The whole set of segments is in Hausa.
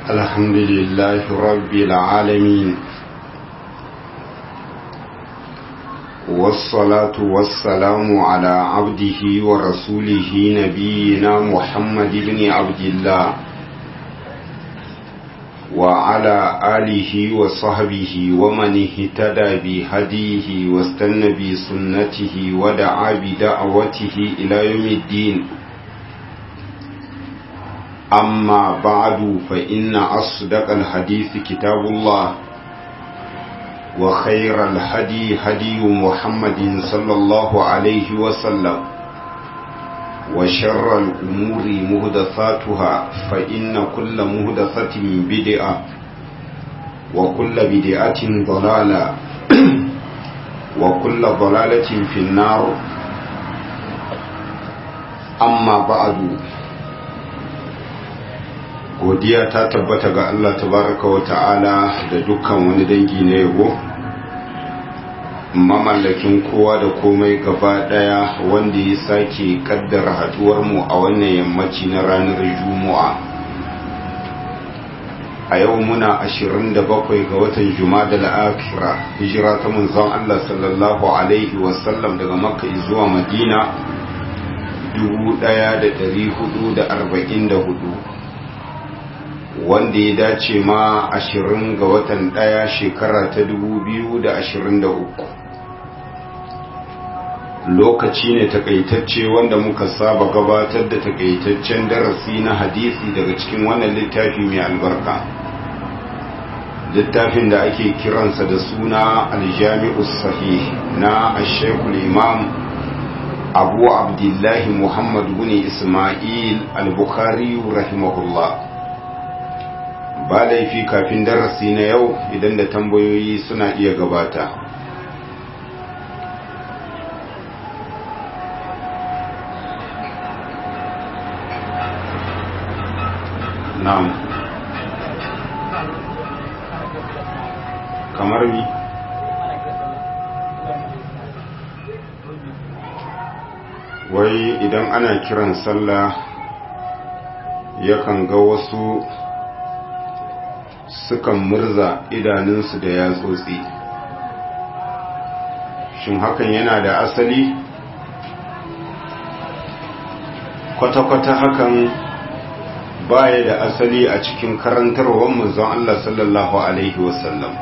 الحمد لله رب العالمين والصلاة والسلام على عبده ورسوله نبينا محمد بن عبد الله وعلى آله وصحبه ومن اهتدى بهديه واستنى بسنته ودعا بدعوته إلى يوم الدين أما بعد فإن أصدق الحديث كتاب الله وخير الهدي هدي محمد صلى الله عليه وسلم وشر الأمور مهدثاتها فإن كل مهدثة بدعة وكل بدعة ضلالة وكل ضلالة في النار أما بعد godiya ta tabbata ga Allah tabaraka wa ta'ala da dukkan wani dangi na yabo mamallakin kowa da komai gaba daya wanda ya sake kaddara haduwar mu a wannan yammaci na ranar juma'a a yau muna 27 ga watan jumada al-akhira hijira ta manzon Allah sallallahu alaihi wasallam daga makka zuwa madina 1444 wanda ya dace ma ashirin ga watan ɗaya shekara ta dubu biyu da ashirin da uku lokaci ne takaitacce wanda muka saba gabatar da takaitaccen darasi na hadisi daga cikin wannan littafi mai albarka littafin da ake kiransa da suna aljami'us sahih na ashekul imam abu abdullahi muhammad bin ismail al-bukhari rahimahullah ba laifi kafin darasi na yau idan da tambayoyi suna iya gabata na'am kamar mi wai idan ana kiran sallah yakan ga wasu sukan murza idanunsu da yatsotsi shin hakan yana da asali kwata-kwata hakan baya da asali a cikin karantarwar manzon Allah sallallahu alaihi wasallam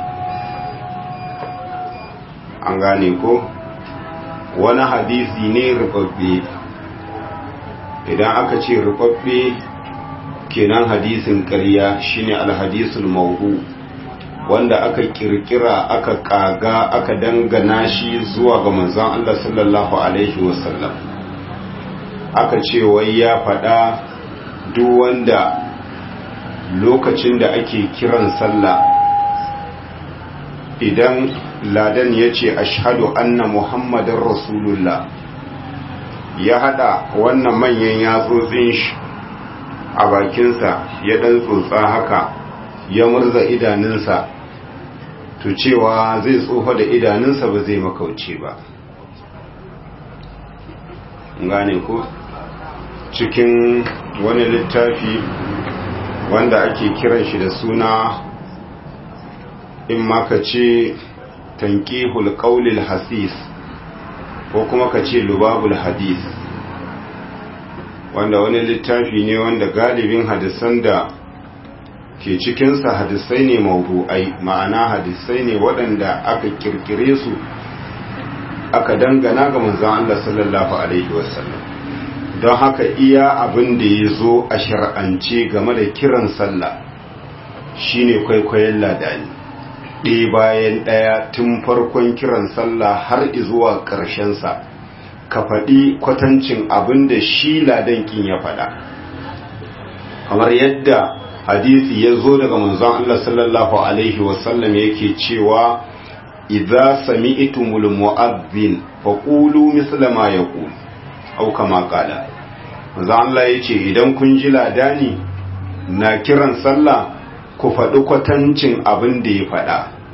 an gane ko wani hadisi ne rubabbe idan aka ce rubabbe kenan hadisin ƙarya shine alhadisul mauhu wanda aka kirkira aka kaga aka dangana shi zuwa ga manzon Allah sallallahu alaihi wasallam aka ce wai ya faɗa duk wanda lokacin da ake kiran sallah idan ladan ya ce ashhadu anna muhammadin rasulullah ya hada wannan manyan yatsotsin shi a bakinsa ya ɗan tsotsa haka ya murza idanunsa to cewa zai tsofa da idanunsa ba zai makauce ba gane ko cikin wani littafi wanda ake kiran shi da suna in maka ce tankihul qaulil hasis ko kuma ka ce lubabul hadis wanda wani littafi ne wanda galibin hadisan da ke cikinsa hadisai ne mawdu'ai ma'ana hadisai ne waɗanda aka kirkire su aka dangana ga manzon Allah sallallahu alaihi wasallam don haka iya abin da ya zo a shar'ance game da kiran sallah shine kwaikwayon ladani ɗaya bayan ɗaya tun farkon kiran sallah har zuwa ƙarshensa ka faɗi kwatancin abin da shi ladankin ya faɗa kamar yadda hadisi ya zo daga manzon Allah sallallahu alaihi wasallam yake cewa idza sami'tumul mu'adhdhin faqulu misla ma yaqul aw kama qala manzon Allah yace idan kun ji ladani na kiran sallah ku faɗi kwatancin abin da ya faɗa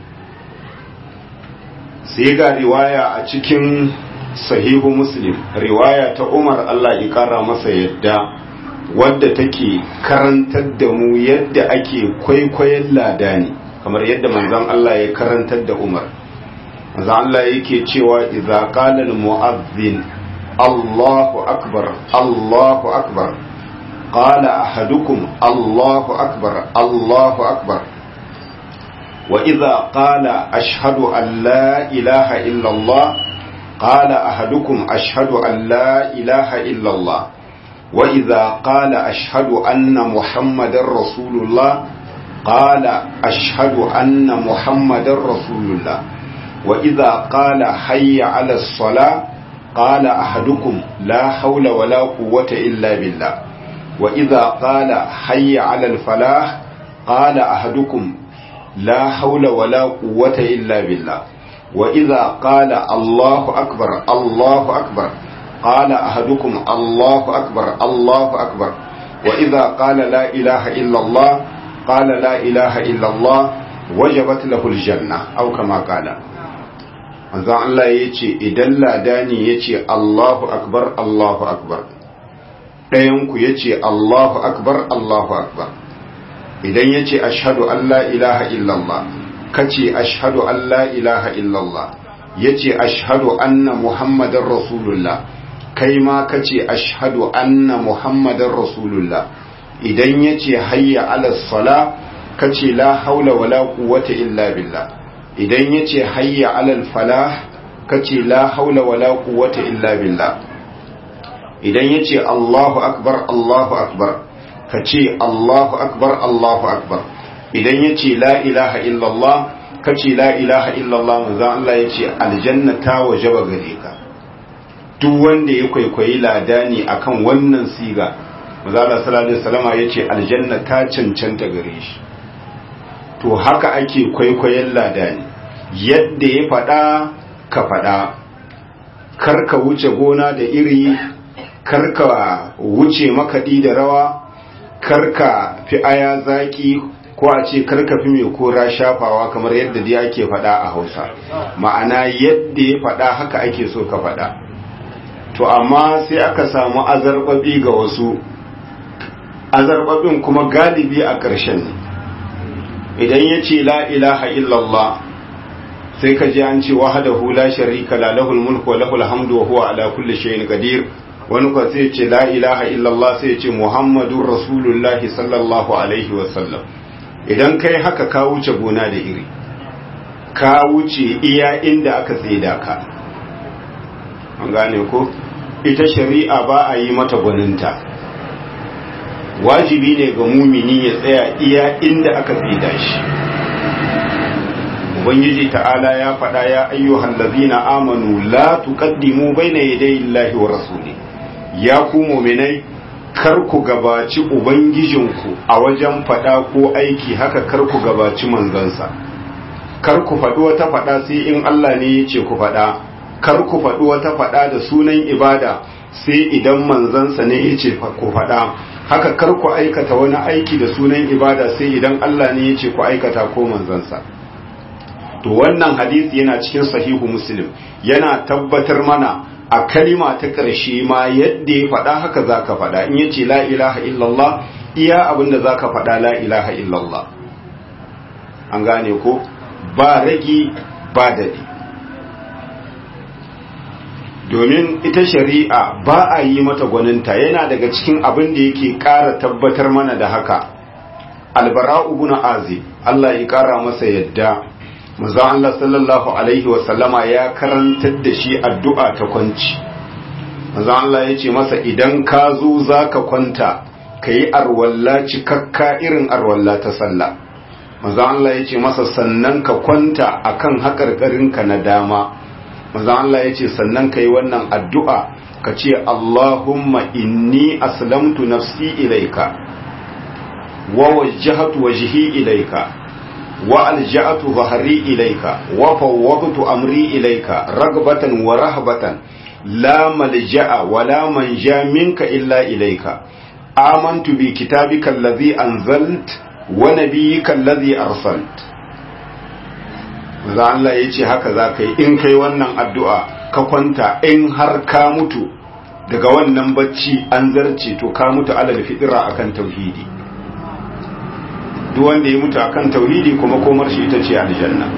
sai ga riwaya a cikin sahihu muslim riwaya ta umar Allah ya kara masa yadda wadda take karantar da mu yadda ake kwaikwayon ladani kamar yadda manzon Allah ya karantar da Umar manzon Allah yake cewa idza qala al-mu'adhdhin Allahu akbar Allahu akbar qala ahadukum Allahu akbar Allahu akbar wa idza qala ashhadu an la ilaha illa Allah qala ahadukum ashhadu an la ilaha illa Allah وإذا قال أشهد أن محمد رسول الله قال أشهد أن محمد رسول الله وإذا قال حي على الصلاة قال أحدكم لا حول ولا قوة إلا بالله وإذا قال حي على الفلاح قال أحدكم لا حول ولا قوة إلا بالله وإذا قال الله أكبر الله أكبر قال أحدكم الله أكبر الله أكبر وإذا قال لا إله إلا الله قال لا إله إلا الله وجبت له الجنة أو كما قال manzon Allah ya ce idan ladani ya ce Allahu akbar Allahu akbar ɗayanku ya ce Allahu akbar Allahu akbar idan ya ce ashadu an la ilaha illallah ka ce ashadu an la ilaha illallah ya ce ashadu anna muhammadan rasulullah kai ma ka ce ashadu anna muhammadan rasulullah idan ya ce hayya ala sala ka ce la haula wala quwwata illa billah idan ya ce hayya ala falah ka ce la haula wala quwwata illa billah idan ya ce allahu akbar allahu akbar ka ce allahu akbar allahu akbar idan ya ce la ilaha illallah ka ce la ilaha illallah manzon Allah ya ce aljanna ta wajaba gare ka duk wanda ya kwaikwayi ladani akan wannan siga mazala sallallahu alaihi wasallama yace aljanna ta cancanta gare shi to haka ake kwaikwayon ladani yadda ya faɗa ka faɗa karka wuce gona da iri karka wuce makaɗi da rawa karka fi aya zaki ko a ce karka fi mai kora shafawa kamar yadda dai ake faɗa a hausa ma'ana yadda ya faɗa haka ake so ka faɗa to amma sai aka samu azarbabi ga wasu azarbabin kuma galibi a ƙarshen ne idan ya ce la ilaha illallah sai ka ji an ce wahadahu la sharika la lahul mulku wa lahul hamdu wa huwa ala kulli shay'in qadir wani ko sai ce la ilaha illallah sai ce muhammadur rasulullah sallallahu alaihi wa sallam idan kai haka ka wuce gona da iri ka wuce iya inda aka tsaida ka an gane ko ita shari'a ba a yi mata gwaninta wajibi ne ga mumini ya tsaya iya inda aka tsida shi ubangiji ta'ala ya faɗa ya ayyuhan lazina amanu la tuqaddimu baina yaday Allahi wa rasuli ya ku mu'minai kar ku gabaci ubangijinku a wajen faɗa ko aiki haka kar ku gabaci manzansa kar ku faɗi wata faɗa sai in Allah ne ya ce ku faɗa kar ku faɗi wata faɗa da sunan ibada sai idan manzansa ne ya ce ku faɗa haka kar ku aikata wani aiki da sunan ibada sai idan Allah ne ya ce ku aikata ko manzansa to wannan hadisi yana cikin sahihu muslim yana tabbatar mana a kalima ta ƙarshe ma yadda ya faɗa haka za ka faɗa in ya ce la ilaha illallah iya abin da za ka faɗa la ilaha illallah an gane ko ba ragi ba daɗi domin ita shari'a ba a yi mata gwaninta yana daga cikin abin da yake ƙara tabbatar mana da haka albara'u ibn azib Allah ya ƙara masa yadda manzo Allah sallallahu alaihi wa sallama ya karantar da shi addu'a ta kwanci manzo Allah ya ce masa idan ka zo zaka kwanta kayi arwalla cikakka irin arwalla ta sallah manzo Allah ya ce masa sannan ka kwanta akan haƙarƙarinka na dama manzo Allah ya ce sannan ka yi wannan addu'a ka ce Allahumma inni aslamtu nafsi ilaika wa wajjahatu wajhi ilaika wa alja'atu zahri ilaika wa fawwadtu amri ilaika ragbatan wa rahbatan la malja'a wa la manja minka illa ilaika amantu bi kitabika allazi anzalt wa nabiyyika allazi arsalt za Allah ya ce haka za ka yi in kai wannan addu'a ka kwanta in har ka mutu daga wannan bacci an zarce to ka mutu alal fitira akan tauhidi duk wanda ya mutu akan tauhidi kuma komar shi ita ce aljanna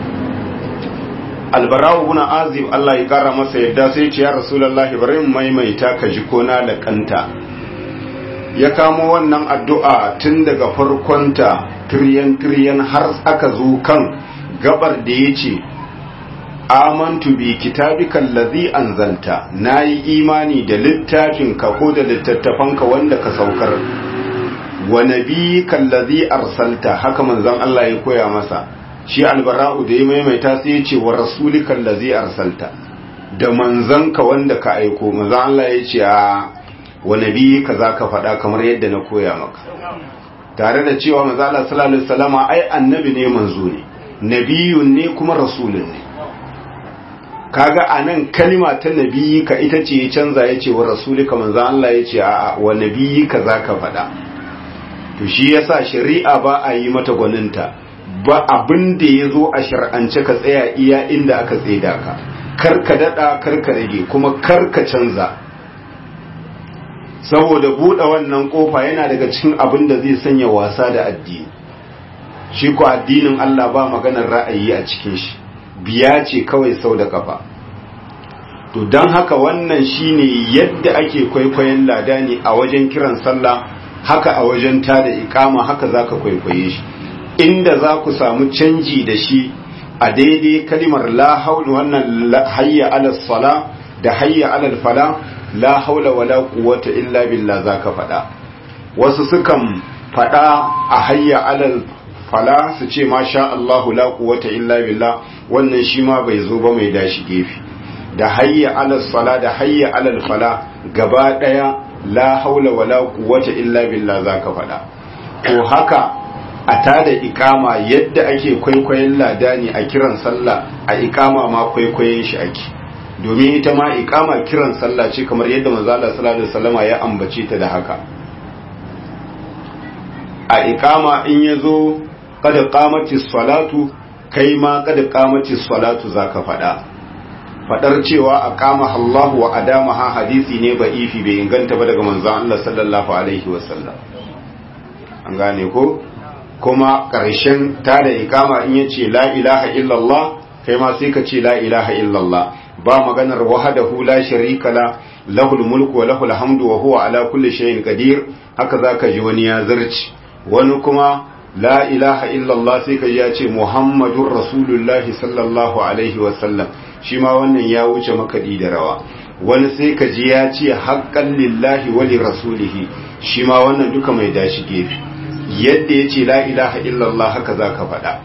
albarawu ibn azib Allah ya kara masa yadda sai ce ya rasulullahi bari mu maimaita ka ji ko na laƙanta ya kamo wannan addu'a tun daga farkonta tiryan tiryan har aka zo kan gabar da ya ce amantu bi kitabika allazi anzalta nayi imani da littafinka ko da littattafanka wanda ka saukar wa nabiyyika allazi arsalta haka manzon Allah ya koya masa shi albara'u da ya maimaita sai ya ce wa rasulika allazi arsalta da manzanka wanda ka aiko manzon Allah ya ce a wa nabiyyika zaka faɗa kamar yadda na koya maka tare da cewa manzon Allah sallallahu alaihi wasallama ai annabi ne manzo ne nabiyun ne kuma rasulun ne kaga anan kalima ta nabiyika ita ce ya canza ya ce wa rasulika manzo Allah ya ce a'a wa nabiyika zaka faɗa to shi yasa shari'a ba a yi mata gwaninta ba abin da ya zo a shar'ance ka tsaya iya inda aka tsaida ka kar ka daɗa kar ka rage kuma kar ka canza saboda buɗe wannan ƙofa yana daga cikin abin da zai sanya wasa da addini shi ko addinin Allah ba maganar ra'ayi a cikin shi biya ce kawai sau da kafa to don haka wannan shine yadda ake kwaikwayon ladani a wajen kiran sallah haka a wajen tada ikama haka zaka kwaikwaye shi inda za ku samu canji da shi a daidai kalimar la haula wannan hayya ala sala da hayya ala fala la haula wala quwwata illa billah zaka faɗa wasu sukan faɗa a hayya ala fala su ce ma sha Allahu la quwwata illa billah wannan shi ma bai zo ba mai dashi gefe da hayya ala sala da hayya ala fala gaba daya la haula wala quwwata illa billah zaka faɗa to haka a tada ikama yadda ake kwaikwayon ladani a kiran sallah a ikama ma kwaikwayon shi ake domin ita ma ikama kiran sallah ce kamar yadda manzo Allah sallallahu alaihi wasallama ya ambace ta da haka a ikama in yazo kada qamati salatu kai ma kada qamati salatu zaka fada fadar cewa aqama Allahu wa adamaha hadisi ne ba ifi bai inganta ba daga manzon Allah sallallahu alaihi wasallam an gane ko kuma ƙarshen tada ikama in yace la ilaha illallah kai ma sai ka ce la ilaha illallah ba maganar wahdahu la sharika la lahul mulku wa lahul hamdu wa huwa ala kulli shay'in qadir haka zaka ji wani ya zarci wani kuma la ilaha illallah sai ka ya ce muhammadur rasulullahi sallallahu alaihi wa sallam shi ma wannan ya wuce makaɗi da rawa wani sai ka ji ya ce haqqan lillahi wa li rasulihi shi ma wannan duka mai dashi gefe yadda ya ce la ilaha illallah haka za ka faɗa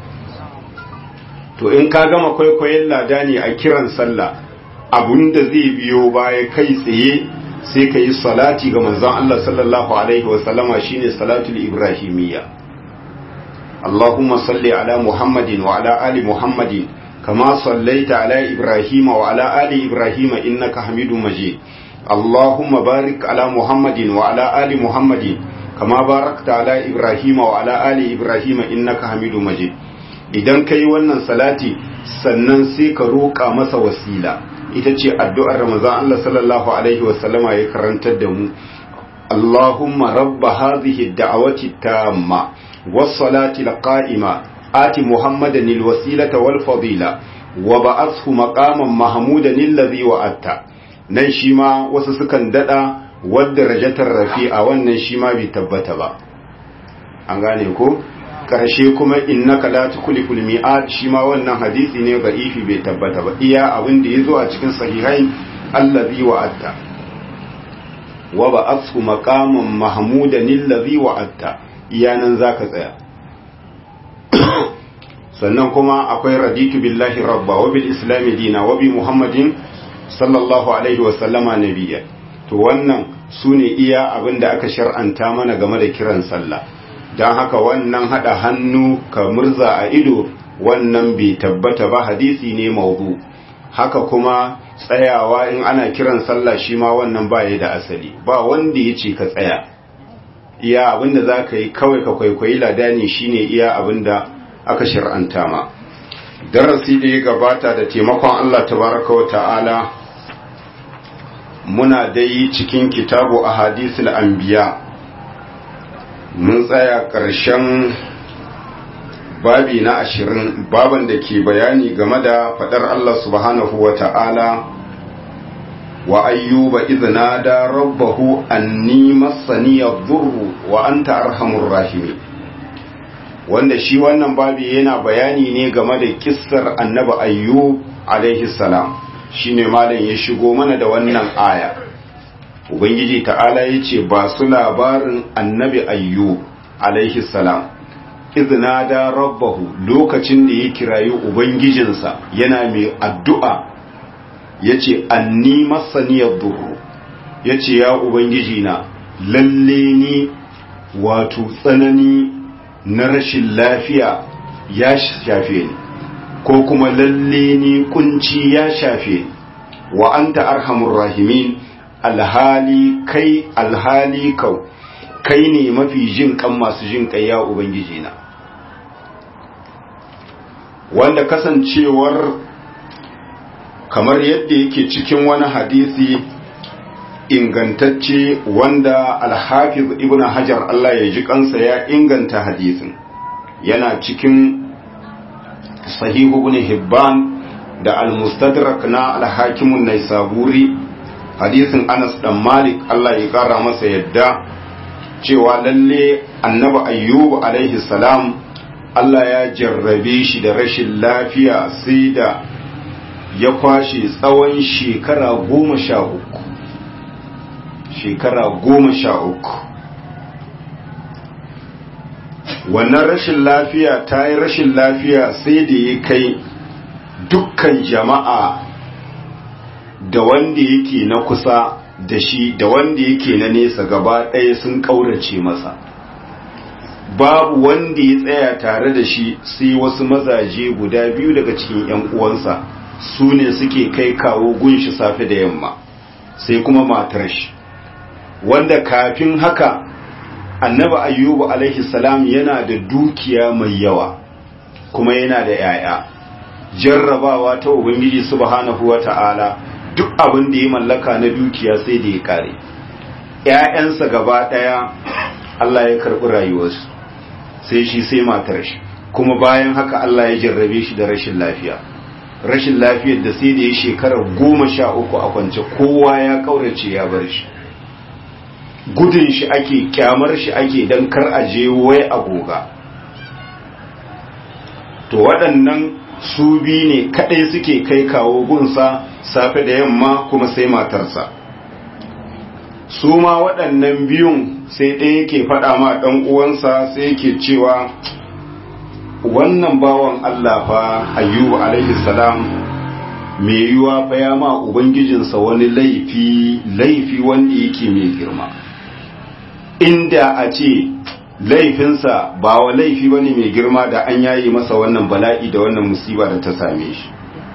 to in ka gama kwaikwayon lada ne a kiran sallah da zai biyo baya kai tsaye sai ka yi salati ga manzon Allah sallallahu alaihi wasallama shine salatul ibrahimiyya Allahumma salli ala Muhammadin wa ala ali Muhammadin kama sallaita ala Ibrahim wa ala ali Ibrahim innaka Hamidum Majid Allahumma barik ala Muhammadin wa ala ali Muhammadin kama barakta ala Ibrahim wa ala ali Ibrahim innaka Hamidum Majid idan kai wannan salati sannan sai ka roƙa masa wasila ita ce addu'ar Ramazan Allah sallallahu alaihi wasallama ya karantar da mu Allahumma rabba hadhihi ad-da'wati tamma was-salati al-qa'ima ati Muhammadan al-wasilata wal-fadila wa ba'athu maqaman mahmudan alladhi wa'atta nan shi ma wasu sukan dada wadda rajatar rafi'a wannan shi ma bai tabbata ba an gane ko karshe kuma innaka la tukhliqul mi'ad shi ma wannan hadisi ne da'ifi bai tabbata ba iya abin da yazo a cikin sahihai allazi wa'atta wa ba'athu maqaman mahmudan allazi wa'atta iya nan zaka tsaya sannan kuma akwai raditu billahi rabba wa bil islam dina wa bi muhammadin sallallahu alaihi wa sallama nabiyya to wannan sune iya abin da aka shar'anta mana game da kiran sallah don haka wannan hada hannu ka murza a ido wannan bai tabbata ba hadisi ne maudu haka kuma tsayawa in ana kiran sallah shi ma wannan baya da asali ba wanda ya ce ka tsaya iya abinda za ka yi kawai ka kwaikwayi ladani shine iya abinda aka shir'anta ma darasi da ya gabata da taimakon Allah tabaraka wa ta'ala muna dai cikin kitabu a hadisul anbiya mun tsaya ƙarshen babi na ashirin baban da ke bayani game da faɗar Allah subhanahu wa ta'ala wa ayyuba izina da rabbahu anni masaniyar zurru wa anta arhamur rahimi wanda shi wannan babi yana bayani ne game da kissar annabi ayyub alaihi salam shine malam ya shigo mana da wannan aya ubangiji ta'ala ya ce ba su labarin annabi ayyub alaihi salam izina da rabbahu lokacin da ya kirayi ubangijinsa yana mai addu'a ya ce anni masaniyar duru ya ce ya ubangijina lalle ni wato tsanani na rashin lafiya ya shafe ni ko kuma lalle ni kunci ya shafe ni wa anta arhamur rahimin alhali kai alhali kau kai ne mafi jin kan masu jin kai ya ubangiji na wanda kasancewar kamar yadda yake cikin wani hadisi ingantacce wanda alhafiz ibn hajar Allah ya ji kansa ya inganta hadisin yana cikin sahihu ibn hibban da al-mustadrak na al-hakimun naisaburi hadisin anas dan malik Allah ya kara masa yadda cewa lalle annabi ayyub alaihi salam Allah ya jarrabe shi da rashin lafiya sai da ya kwashe tsawon shekara goma sha uku shekara goma sha uku wannan rashin lafiya ta yi rashin lafiya sai da ya kai dukkan jama'a da wanda yake na kusa da shi da wanda yake na nesa gaba ɗaya sun ƙaurace masa babu wanda ya tsaya tare da shi sai wasu mazaje guda biyu daga cikin 'yan uwansa su ne suke kai kawo gunshi safe da yamma sai kuma matar shi wanda kafin haka annabi ayyubu alaihi salam yana da dukiya mai yawa kuma yana da 'ya'ya jarrabawa ta ubangiji subhanahu wata'ala duk abin da ya mallaka na dukiya sai da ya kare ‘ya'yansa gaba ɗaya Allah ya karɓi rayuwarsu sai shi sai matar shi kuma bayan haka Allah ya jarrabe shi da rashin lafiya rashin lafiyar da sai da ya shekara goma sha uku a kwance kowa ya kaurace ya bar shi gudun shi ake kyamar shi ake don kar a je wai agoga to waɗannan su bi ne kaɗai suke kai kawo gunsa safe da yamma kuma sai matarsa su ma waɗannan biyun sai ɗaya yake faɗa ma ɗan uwansa sai yake cewa wannan bawan Allah fa ayyubu alaihi salam mai yiwa fa ya ma ubangijinsa wani laifi laifi wanda yake mai girma inda a ce laifinsa ba wa laifi bane mai girma da an yayi masa wannan bala'i da wannan musiba da ta same shi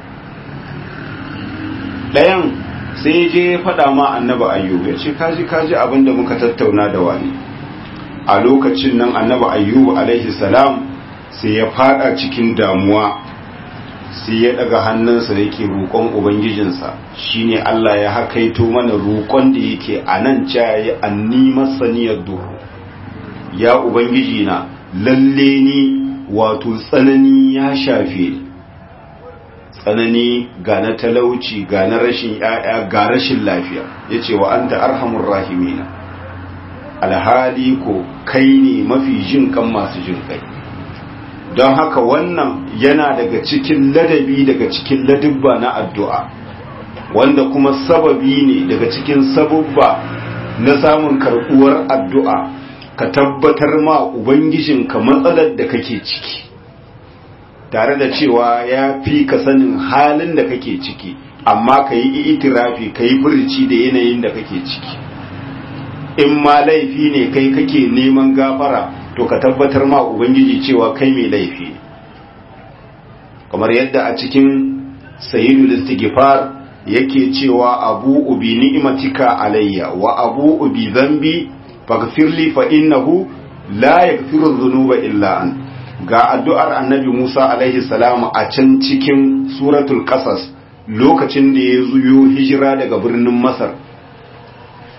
ɗayan sai je ya faɗa ma annaba ayyubu ya ce kaji kaji abin da muka tattauna da wani a lokacin nan annaba ayyubu alaihi salam sai ya fada cikin damuwa sai ya daga hannunsa yake roƙon ubangijinsa shine Allah ya hakaito mana roƙon da yake a nan cayayi anni masaniyar duhu ya ubangiji na lalle ni wato tsanani ya shafe ni tsanani ga na talauci ga na rashin ya'ya ga rashin lafiya yace wa anta arhamur rahimina alhali ko kai ne mafi jin kan masu jin kai don haka wannan yana daga cikin ladabi daga cikin ladubba na addu'a wanda kuma sababi ne daga cikin sabubba na samun karɓuwar addu'a ka tabbatar ma ubangijinka matsalar da kake ciki tare da cewa ya fi ka sanin halin da kake ciki amma ka yi itirafi ka yi furici da yanayin da kake ciki in ma laifi ne kai kake neman gafara to ka tabbatar ma ubangiji cewa kai mai laifi ne kamar yadda a cikin sayyidul istighfar yake cewa abu ubi ni'matika alayya wa abu ubi dhanbi faghfirli fa innahu la yaghfiru dhunuba illa an ga addu'ar annabi Musa alaihi salam a can cikin suratul qasas lokacin da ya zuyo hijira daga birnin Masar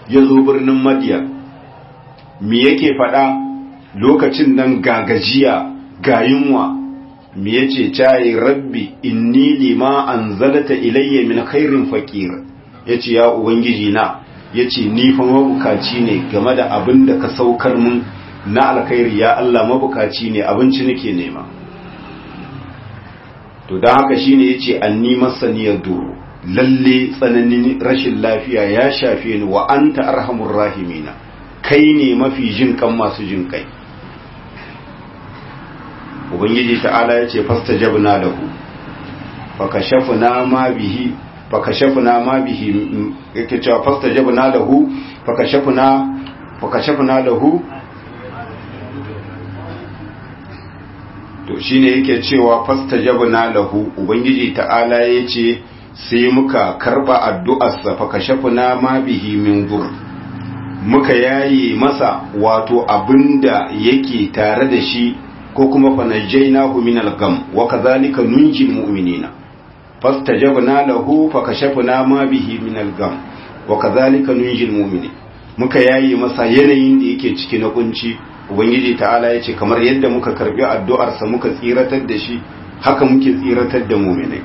ya zo birnin madiyan me yake faɗa lokacin nan gagajiya ga yunwa me yace cayi rabbi inni lima anzalata ilayya min khairin faqir yace ya ubangiji na yace ni fa mabukaci ne game da abin da ka saukar mun na alkhairi ya Allah mabukaci ne abinci nake nema to dan haka shine yace anni masaniyar duru lalle tsananin rashin lafiya ya shafe ni wa anta arhamur rahimina kai ne mafi jin kan masu jin kai ubangiji ta'ala ya ce fastajabna lahu fakashafna ma bihi fakashafna ma bihi yake cewa fastajabna lahu fakashafna fakashafna lahu to shine yake cewa fastajabna lahu ubangiji ta'ala ya ce sai muka karba addu'arsa fakashafna ma bihi min dur muka yayi masa wato abinda yake tare da shi ko kuma fanajjainahu min al-gam wa kadhalika nunjil mu'minina fastajabna lahu fakashafna ma bihi min al-gam wa kadhalika nunjil mu'minin muka yayi masa yanayin da yake ciki na kunci ubangiji ta'ala yace kamar yadda muka karbi addu'ar sa muka tsiratar da shi haka muke tsiratar da mu'minai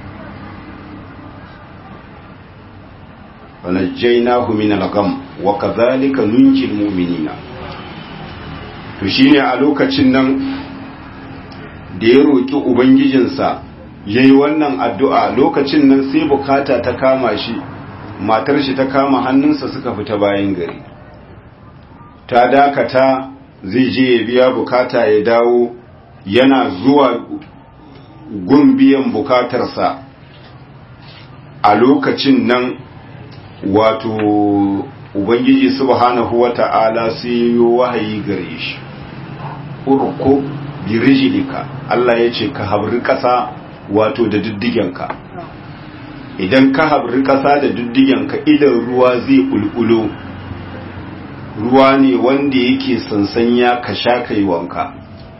fanajjainahu min al-gam wa kadhalika nunjil mu'minina to shine a lokacin nan da ya roƙi ubangijinsa ya yi wannan addu'a lokacin nan sai bukata ta kama shi matar shi ta kama hannunsa suka fita bayan gari ta dakata zai je ya biya bukata ya dawo yana zuwa gun biyan bukatarsa a lokacin nan wato ubangiji subhanahu wata'ala sai yi wahayi gare shi urko birijilika Allah ya ce ka habri ƙasa wato da diddigenka idan ka habri ƙasa da diddigenka idan ruwa zai ƙulƙulo ruwa ne wanda yake sansanya ka sha kai wanka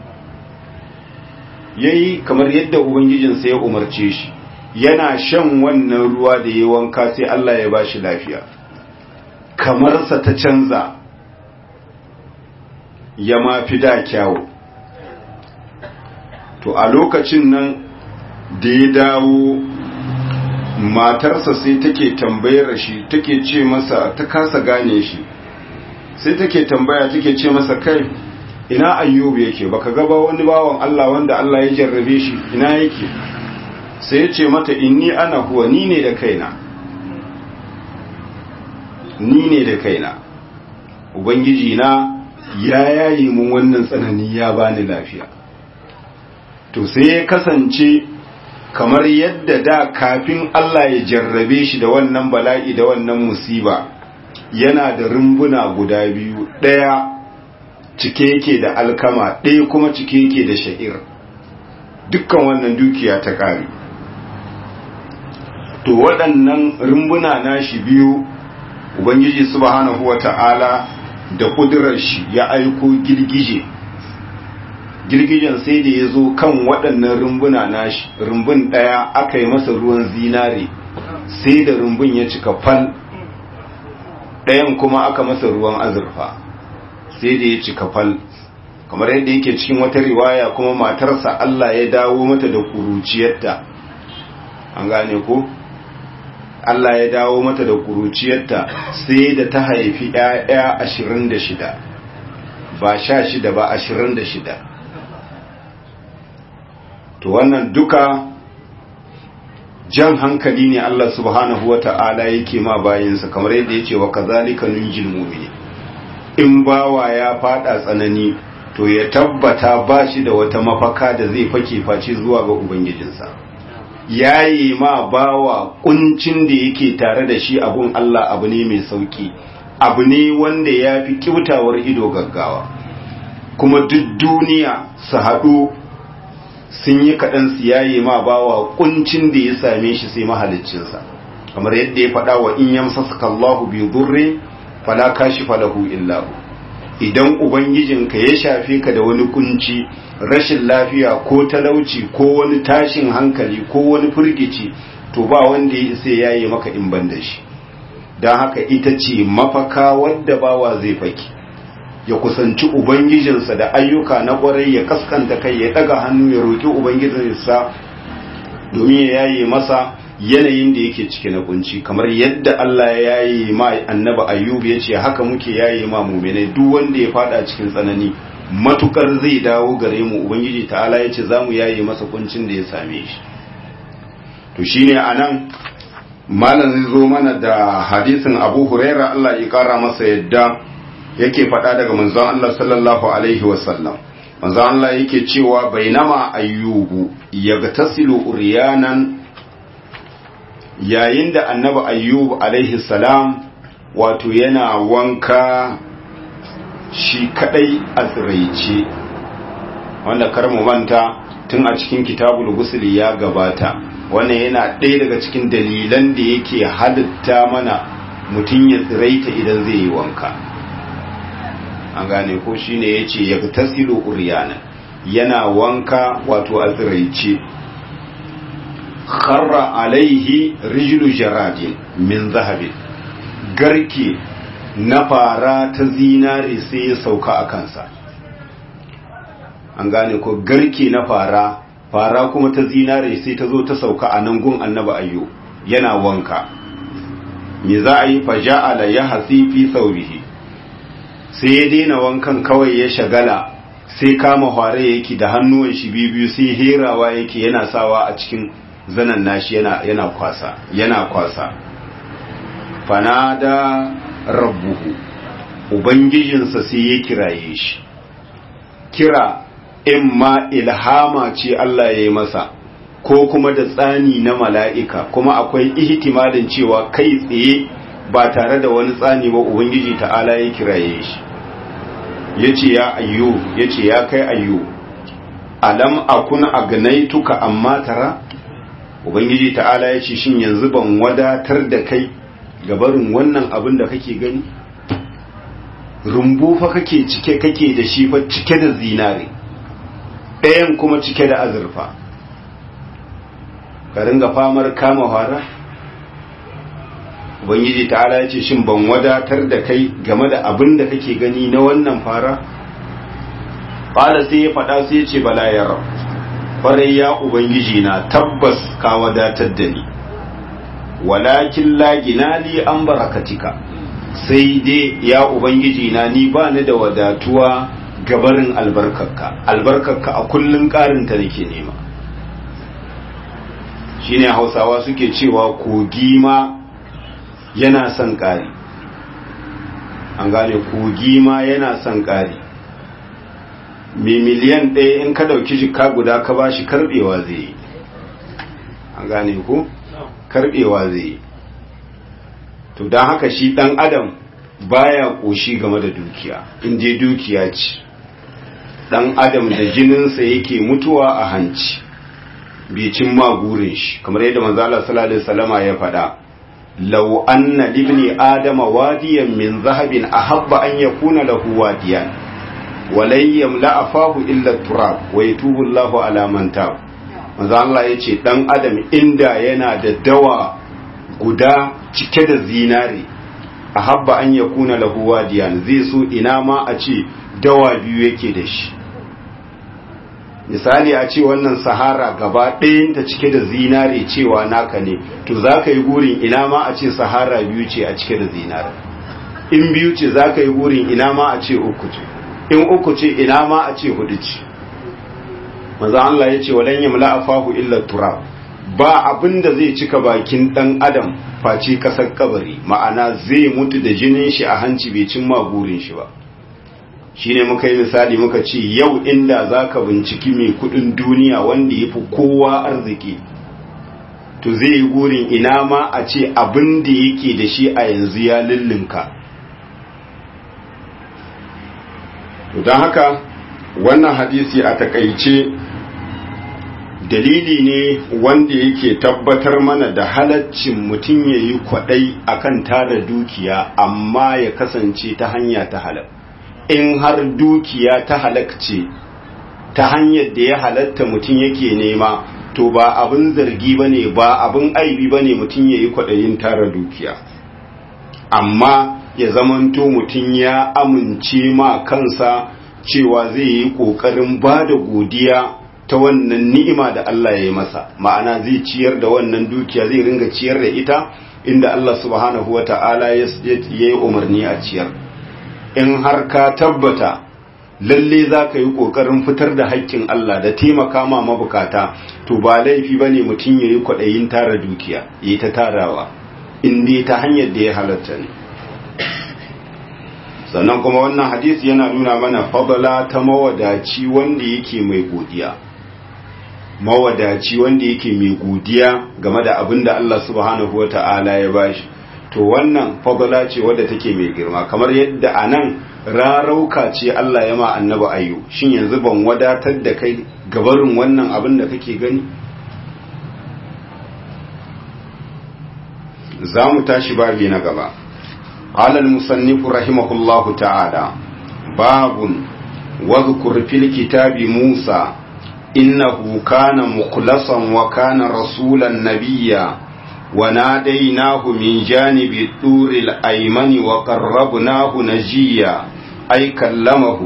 yayi kamar yadda ubangijinsa ya umarce shi yana shan wannan ruwa da ya wanka sai Allah ya bashi lafiya kamarsa ta canza ya mafi da kyawu to a lokacin nan da ya dawo matarsa sai take tambayar shi take ce masa ta kasa gane shi sai take tambaya take ce masa kai ina ayyubu yake baka gaba wani bawan Allah wanda Allah ya jarrabe shi ina yake sai ya ce mata inni ana huwa ni ne da kaina ni ne da kaina ubangiji na ya yayi mun wannan tsanani ya bani lafiya to sai ya kasance kamar yadda da kafin Allah ya jarrabe shi da wannan bala'i da wannan musiba yana da rumbuna guda biyu ɗaya cike yake da alkama ɗaya kuma cike yake da sha'ir dukkan wannan dukiya ta ƙari to waɗannan rumbuna nashi biyu ubangiji subhanahu wata'ala da kudurar shi ya aiko girgije girgijen sai da ya zo kan waɗannan rumbuna nashi rumbun ɗaya aka yi masa ruwan zinare sai da rumbun ya cika fal ɗayan kuma aka masa ruwan azurfa sai da ya cika fal kamar yadda yake cikin wata riwaya kuma matarsa Allah ya dawo mata da kuruciyarta an gane ko Allah ya dawo mata da kuruciyarta sai da ta haifi ‘ya'ya ashirin da shida ba sha shida ba ashirin da shida to wannan duka jan hankali ne Allah subhanahu wa ta'ala yake ma bayinsa kamar yadda ya ce wa kazalika nunjil mumini in bawa ya fada tsanani to ya tabbata ba shi da wata mafaka da zai fake face zuwa ga ubangijinsa yayi ma bawa kuncin da yake tare da shi abun Allah abu ne mai sauki abu ne wanda ya fi kyautawar ido gaggawa kuma duk duniya su haɗu sun yi kaɗan su yayi ma bawa kuncin da ya same shi sai mahaliccinsa kamar yadda ya faɗa wa in yamsasaka Allahu bi dhurri fala kashifa lahu illa hu idan ubangijinka ya shafe ka da wani kunci rashin lafiya ko talauci ko wani tashin hankali ko wani firgici to ba wanda ya isa yayi maka in ban da shi don haka ita ce mafaka wadda bawa zai faki ya kusanci ubangijinsa da ayyuka na kwarai ya kaskanta kai ya daga hannu ya roƙi ubangijinsa domin ya yaye masa yanayin da yake cike na kunci kamar yadda Allah ya yaye ma annabi ayyub ya ce haka muke yaye ma muminai duk wanda ya fada cikin tsanani matukar zai dawo gare mu ubangiji ta'ala ya ce za mu yaye masa kuncin da ya same shi to shine anan malam zai zo mana da hadisin abu huraira Allah ya kara masa yadda yake faɗa daga manzon Allah sallallahu alaihi wasallam manzon Allah yake cewa bainama ayyubu yagtasilu uryanan yayin da annabi ayyub alaihi salam wato yana wanka shi kadai a tsiraice wanda kar mu manta tun a cikin kitabul gusuli ya gabata wannan yana ɗaya daga cikin dalilan da yake halitta mana mutum ya tsiraita idan zai yi wanka an gane ko shine yace ya tasilu uryana yana wanka wato a tsiraice kharra alaihi rijlu jaradin min zahabin garke na fara ta zinare sai ya sauka a kansa an gane ko garke na fara fara kuma ta zinare sai ta zo ta sauka a nan gun annaba ayyo yana wanka me za a yi faja'ala ya hasi fi saurihi sai ya daina wankan kawai ya shagala sai kama hware yake da hannuwan shi biyu sai herawa yake yana sawa a cikin zanan nashi yana yana kwasa yana kwasa fanada rabbuhu ubangijinsa sai ya kiraye shi kira in ma ilhama ce Allah ya yi masa ko kuma da tsani na mala'ika kuma akwai ihtimalin cewa kai tsaye ba tare da wani tsani ba ubangiji ta'ala ya kiraye shi ya ce ya ayyo ya ce ya kai ayyo alam akun agnaituka amma tara ubangiji ta'ala ya ce shin yanzu ban wadatar da kai gabarin wannan abin da kake gani rumbu fa kake cike kake da shi fa cike da zinare ɗayan kuma cike da azurfa ka ringa famar kama fara ubangiji ta'ala ya ce shin ban wadatar da kai game da abin da kake gani na wannan fara ƙwala sai ya faɗa sai ya ce bala ya rab ƙwarai ya ubangiji na tabbas ka wadatar da ni walakin lagina li an barakatika sai dai ya ubangiji na ni ba ni da wadatuwa gabarin albarkarka albarkarka a kullun karinta nake nema shine hausawa suke cewa kogi ma yana son ƙari an gane kogi ma yana son ƙari mai miliyan ɗaya in ka ɗauki jika guda ka ba shi karɓewa zai yi an gane ku karɓewa zai yi to don haka shi ɗan adam baya ƙoshi game da dukiya in je dukiya ce ɗan adam da jininsa yake mutuwa a hanci bicin magurin shi kamar yadda manzala sallallahu alaihi wasallama ya faɗa law anna libni adama wadiyan min zahabin ahabba an yakuna lahu wadiyan walai yamla afahu illa turab wa yatubu Allahu ala man tab manzo Allah yace dan adam inda yana da dawa guda cike da zinare ahabba an yakuna lahu wadiyan zai so ina ma a ce dawa biyu yake da shi misali a ce wannan sahara gaba ɗayanta cike da zinare cewa naka ne to za ka yi gurin ina ma a ce sahara biyu ce a cike da zinare in biyu ce za ka yi gurin ina ma a ce uku ce in uku ce ina ma a ce hudu ce maza Allah ya ce walan yamla afahu illa turab ba abin da zai cika bakin dan adam face kasar kabari ma'ana zai mutu da jinin shi a hanci bai cin gurin shi ba shine muka yi misali muka ce yau inda zaka binciki mai kudin duniya wanda yafi kowa arziki to zai yi gurin ina ma a ce abin da yake da shi a yanzu ya lullunka to don haka wannan hadisi a takaice dalili ne wanda yake tabbatar mana da halaccin mutum ya yi kwaɗai akan tara dukiya amma ya kasance ta hanya ta halal in har dukiya ta halakce ta hanyar da ya halatta mutum yake nema to ba abin zargi ba ne ba abin aibi ba ne mutum ya yi kwaɗayin tara dukiya amma ya zamanto mutum ya amince ma kansa cewa zai yi ƙoƙarin ba da godiya ta wannan ni'ima da Allah ya yi masa ma'ana zai ciyar da wannan dukiya zai ringa ciyar da ita inda Allah subhanahu wa ta'ala ya yi umarni a ciyar in har ka tabbata lalle za ka yi ƙoƙarin fitar da haƙƙin Allah da taimaka ma mabukata to ba laifi ba ne mutum ya yi kwaɗayin tara dukiya ya yi ta tarawa in dai ta hanyar da ya halatta ne sannan kuma wannan hadisi yana nuna mana fadala ta mawadaci wanda yake mai godiya mawadaci wanda yake mai godiya game da abin da Allah subhanahu wa ta'ala ya bashi to wannan fadala ce wadda take mai girma kamar yadda a nan rarauka ce Allah ya ma annaba ayyu shin yanzu ban wadatar da kai gabarin wannan abin da kake gani za mu tashi babi na gaba قال المصنف رحمه الله تعالى باب واذكر في الكتاب موسى إنه كان مخلصا وكان رسولا نبيا وناديناه من جانب الطور الأيمن وقربناه نجيا أي كلمه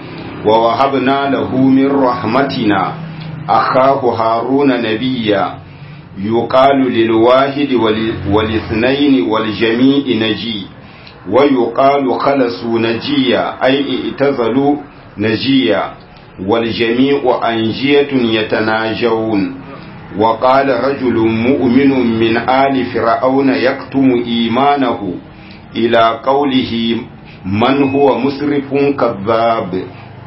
ووهبنا له من رحمتنا أخاه هارون نبيا يقال للواحد والاثنين والجميع نجي ويقال خلصوا نجيا أي اعتزلوا نجيا والجميع أنجية يتناجون وقال رجل مؤمن من آل فرعون يكتم إيمانه إلى قوله من هو مسرف كذاب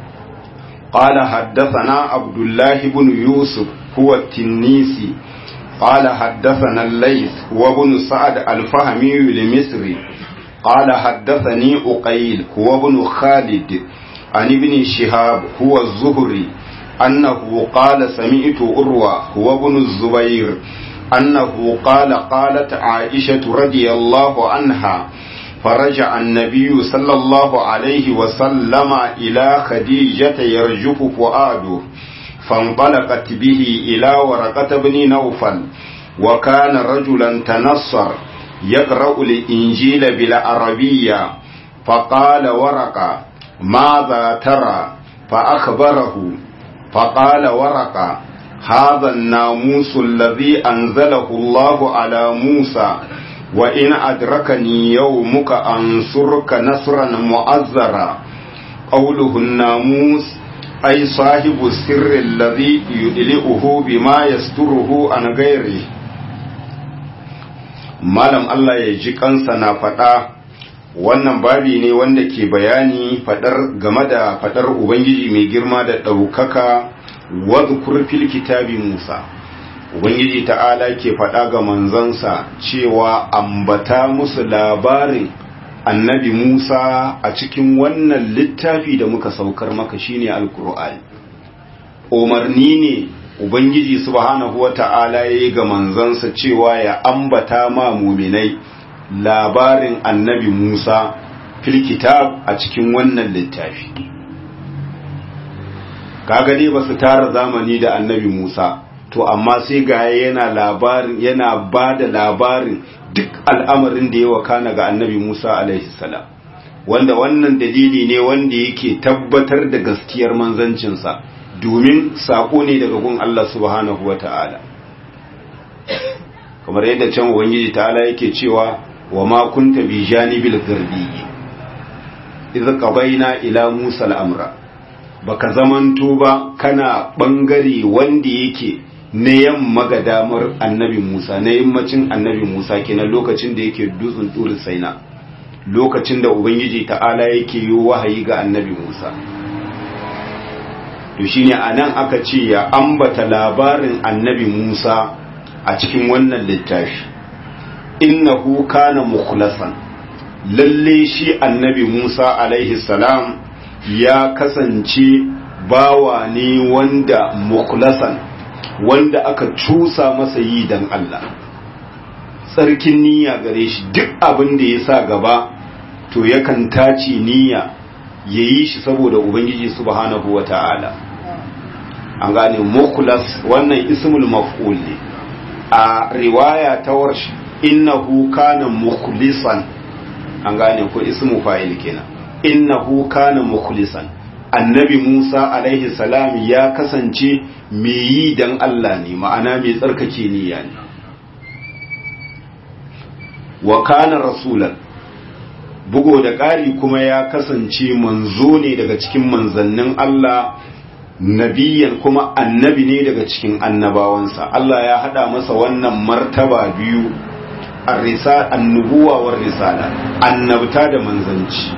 قال حدثنا عبد الله بن يوسف هو التنيسي قال حدثنا الليث وابن سعد الفهمي المصري قال حدثني أقيل هو ابن خالد عن ابن شهاب هو الزهري أنه قال سمعت أروى هو ابن الزبير أنه قال قالت عائشة رضي الله عنها فرجع النبي صلى الله عليه وسلم إلى خديجة يرجف فؤاده فانطلقت به إلى ورقة بن نوفل وكان رجلا تنصر يقرأ الإنجيل بالعربية فقال ورقة ماذا ترى فأخبره فقال ورقة هذا الناموس الذي أنزله الله على موسى وإن أدركني يومك أنصرك نصرا مؤزرا قوله الناموس أي صاحب السر الذي يدلئه بما يستره عن غيره malam Allah ya ji kansa na faɗa wannan babi ne wanda ke bayani faɗar game da faɗar Ubangiji mai girma da ɗaukaka wadhkur fil kitabi Musa Ubangiji ta'ala ke faɗa ga manzansa cewa ambata musu labarin annabi Musa a cikin wannan littafi da muka saukar maka shine alkur'ani umarni ne ubangiji subhanahu wata'ala yayi ga manzansa cewa ya ambata ma muminai labarin annabi Musa fil kitab a cikin wannan littafi kaga dai basu tara zamani da annabi Musa to amma sai ga yana labarin yana bada labarin duk al'amarin da ya wakana ga annabi Musa alaihi salam wanda wannan dalili ne wanda yake tabbatar da gaskiyar manzancinsa domin saƙo ne daga gun Allah subhanahu wa ta'ala kamar yadda can ubangiji ta'ala yake cewa wa ma kunta bi janibil garbi idza qabaina ila musa al-amra baka zamanto ba kana bangare wanda yake na yamma ga damar annabi Musa na yammacin annabi Musa kenan lokacin da yake dutsen turi saina lokacin da ubangiji ta'ala yake yi wahayi ga annabi Musa to shine anan aka ce ya ambata labarin annabi Musa a cikin wannan littafi innahu kana mukhlasan lalle shi annabi Musa alaihi salam ya kasance bawa ne wanda mukhlasan wanda aka cusa masa yi dan Allah tsarkin niyya gare shi duk abin da ya sa gaba to yakan tace niyya ya yi shi saboda ubangiji subhanahu wa ta'ala an gane mukhlas wannan ismul maf'ul ne a riwaya ta warsh innahu kana mukhlisan an gane ko ismu fa'il kenan innahu kana mukhlisan annabi Musa alaihi salam ya kasance mai yi dan Allah ne ma'ana mai tsarkake niyya ne wa kana rasulan bugo da ƙari kuma ya kasance manzo ne daga cikin manzannin Allah nabiyan kuma annabi ne daga cikin annabawansa Allah ya hada masa wannan martaba biyu annubuwa war risala annabta da manzanci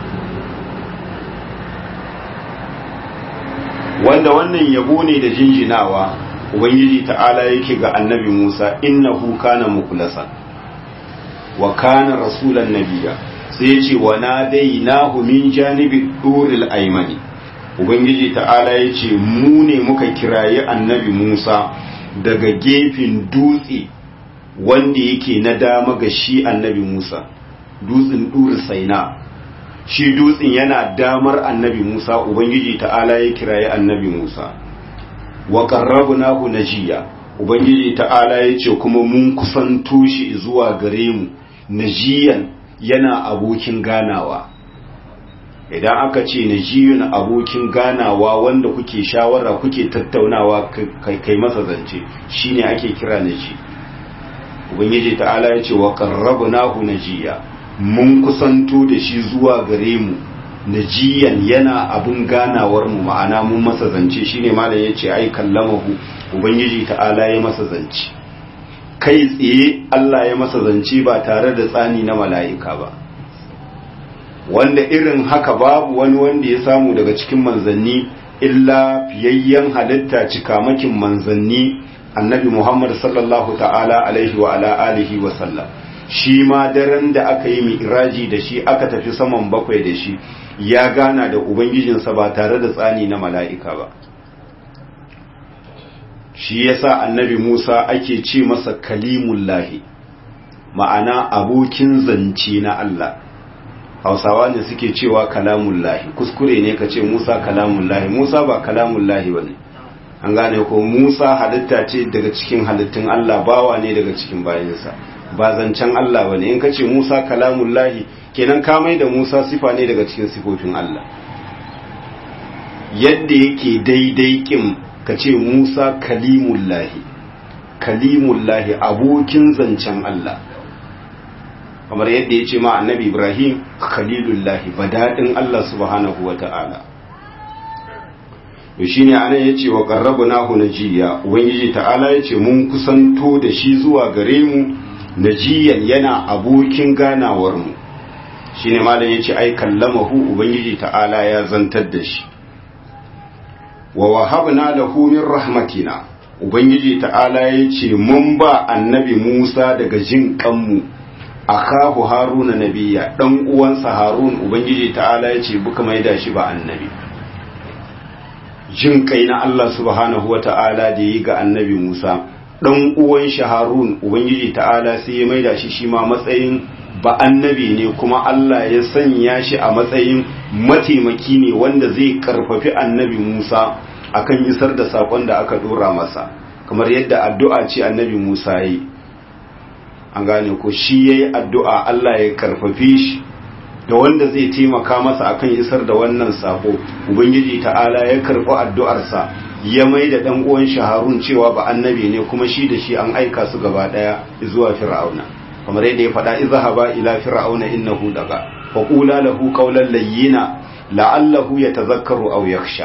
wanda wannan yabo ne da jinjinawa ubangiji ta'ala yake ga annabi Musa innahu kana mukhlasan wa kana rasulan nabiyya sai ya ce wa nadainahu min janibi duril aymani ubangiji ta'ala ya ce mu ne muka kirayi annabi Musa daga gefen dutse wanda yake na dama ga shi annabi Musa dutsen duri saina shi dutsen yana damar annabi Musa ubangiji ta'ala ya kirayi annabi Musa wa qarrabnahu najiya ubangiji ta'ala ya ce kuma mun kusanto shi zuwa gare mu najiyan yana abokin ganawa idan aka ce najiyun abokin ganawa wanda kuke shawara kuke tattaunawa kai masa zance shine ake kira naji ubangiji ta'ala ya ce wa qarrabnahu najiya mun kusanto da shi zuwa gare mu najiyan yana abun ganawar mu ma'ana mun masa zance shine malam yace ai kallamahu ubangiji ta'ala ya masa zance kai tsaye Allah ya masa zance ba tare da tsani na mala'ika ba wanda irin haka babu wani wanda ya samu daga cikin manzanni illa fiyayyen halitta cikamakin manzanni annabi Muhammad sallallahu ta'ala alaihi wa ala alihi wa sallam shi ma daren da aka yi mi'raji da shi aka tafi saman bakwai da shi ya gana da ubangijinsa ba tare da tsani na mala'ika ba shi yasa annabi Musa ake ce masa kalimullahi ma'ana abokin zance na Allah hausawa ne suke cewa kalamullahi kuskure ne ka ce Musa kalamullahi Musa ba kalamullahi ba ne an gane ko Musa halitta ce daga cikin halittun Allah bawa ne daga cikin bayansa ba zancen Allah ba ne in ka ce Musa kalamullahi kenan ka mai da Musa sifa ne daga cikin sifofin Allah yadda yake daidai kin ka ce Musa kalimullahi kalimullahi abokin zancen Allah kamar yadda ya ce ma annabi Ibrahim khalilullahi badadin Allah subhanahu wa ta'ala to shine anan yace wa qarrabnahu najiya ubangiji ta'ala yace mun kusanto da shi zuwa gare mu najiyan yana abokin ganawar mu shine malam yace ai kallamahu ubangiji ta'ala ya zantar da shi wa wahabna lahu min rahmatina ubangiji ta'ala yace mun ba annabi Musa daga jin kanmu akahu haruna nabiya dan uwansa harun ubangiji ta'ala yace buka maida shi ba annabi jin kai na Allah subhanahu wa ta'ala da yi ga annabi Musa, ɗan uwan shi Harun, Ubangiji ta'ala sai ya maida shi shi ma matsayin ba annabi ne kuma Allah ya sanya shi a matsayin mataimaki ne wanda zai karfafi annabi Musa akan isar da saƙon da aka ɗora masa, kamar yadda addu'a ce annabi Musa ya yi. An gane ko shi ya yi addu'a Allah ya karfafe shi da wanda zai taimaka masa akan isar da wannan sako ubangiji ta'ala ya karɓi addu'arsa ya mai da ɗan uwan shaharun cewa ba annabi ne kuma shi da shi an aika su gaba ɗaya zuwa fir'auna kamar yadda ya faɗa izhaba ila fir'auna innahu daga fa qula lahu qawlan layyina la'allahu yatazakkaru aw yakhsha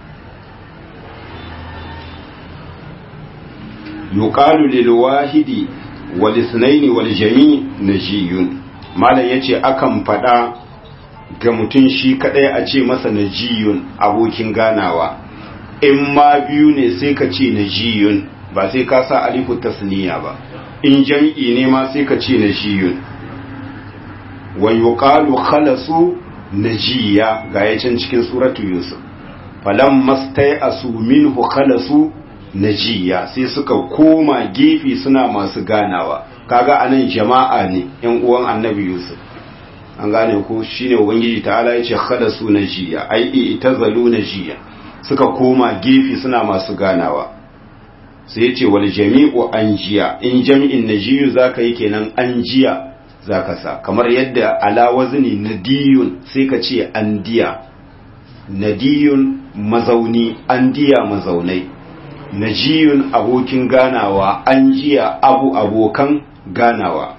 yuqalu lil wahidi wal ithnaini wal jami' najiyun malam ya ce akan faɗa ga mutum shi kaɗai a ce masa najiyun abokin ganawa in ma biyu ne sai ka ce najiyun ba sai ka sa alifu tasniya ba in jam'i ne ma sai ka ce najiyun wa yuqalu khalasu najiya ga yacin cikin suratu yusuf falam mastai asu minhu khalasu najiya sai suka koma gefe suna masu ganawa kaga anan jama'a ne yan uwan annabi yusuf an gane ko shine ubangiji ta'ala yace khalasu najiya ai itazalu najiya suka koma gefe suna masu ganawa sai yace wal jami'u anjiya in jami'in najiyu zaka yi kenan anjiya zaka sa kamar yadda ala wazni nadiyun sai ka ce andiya nadiyun mazauni andiya mazaunai najiyun abokin ganawa an jiya abu abokan ganawa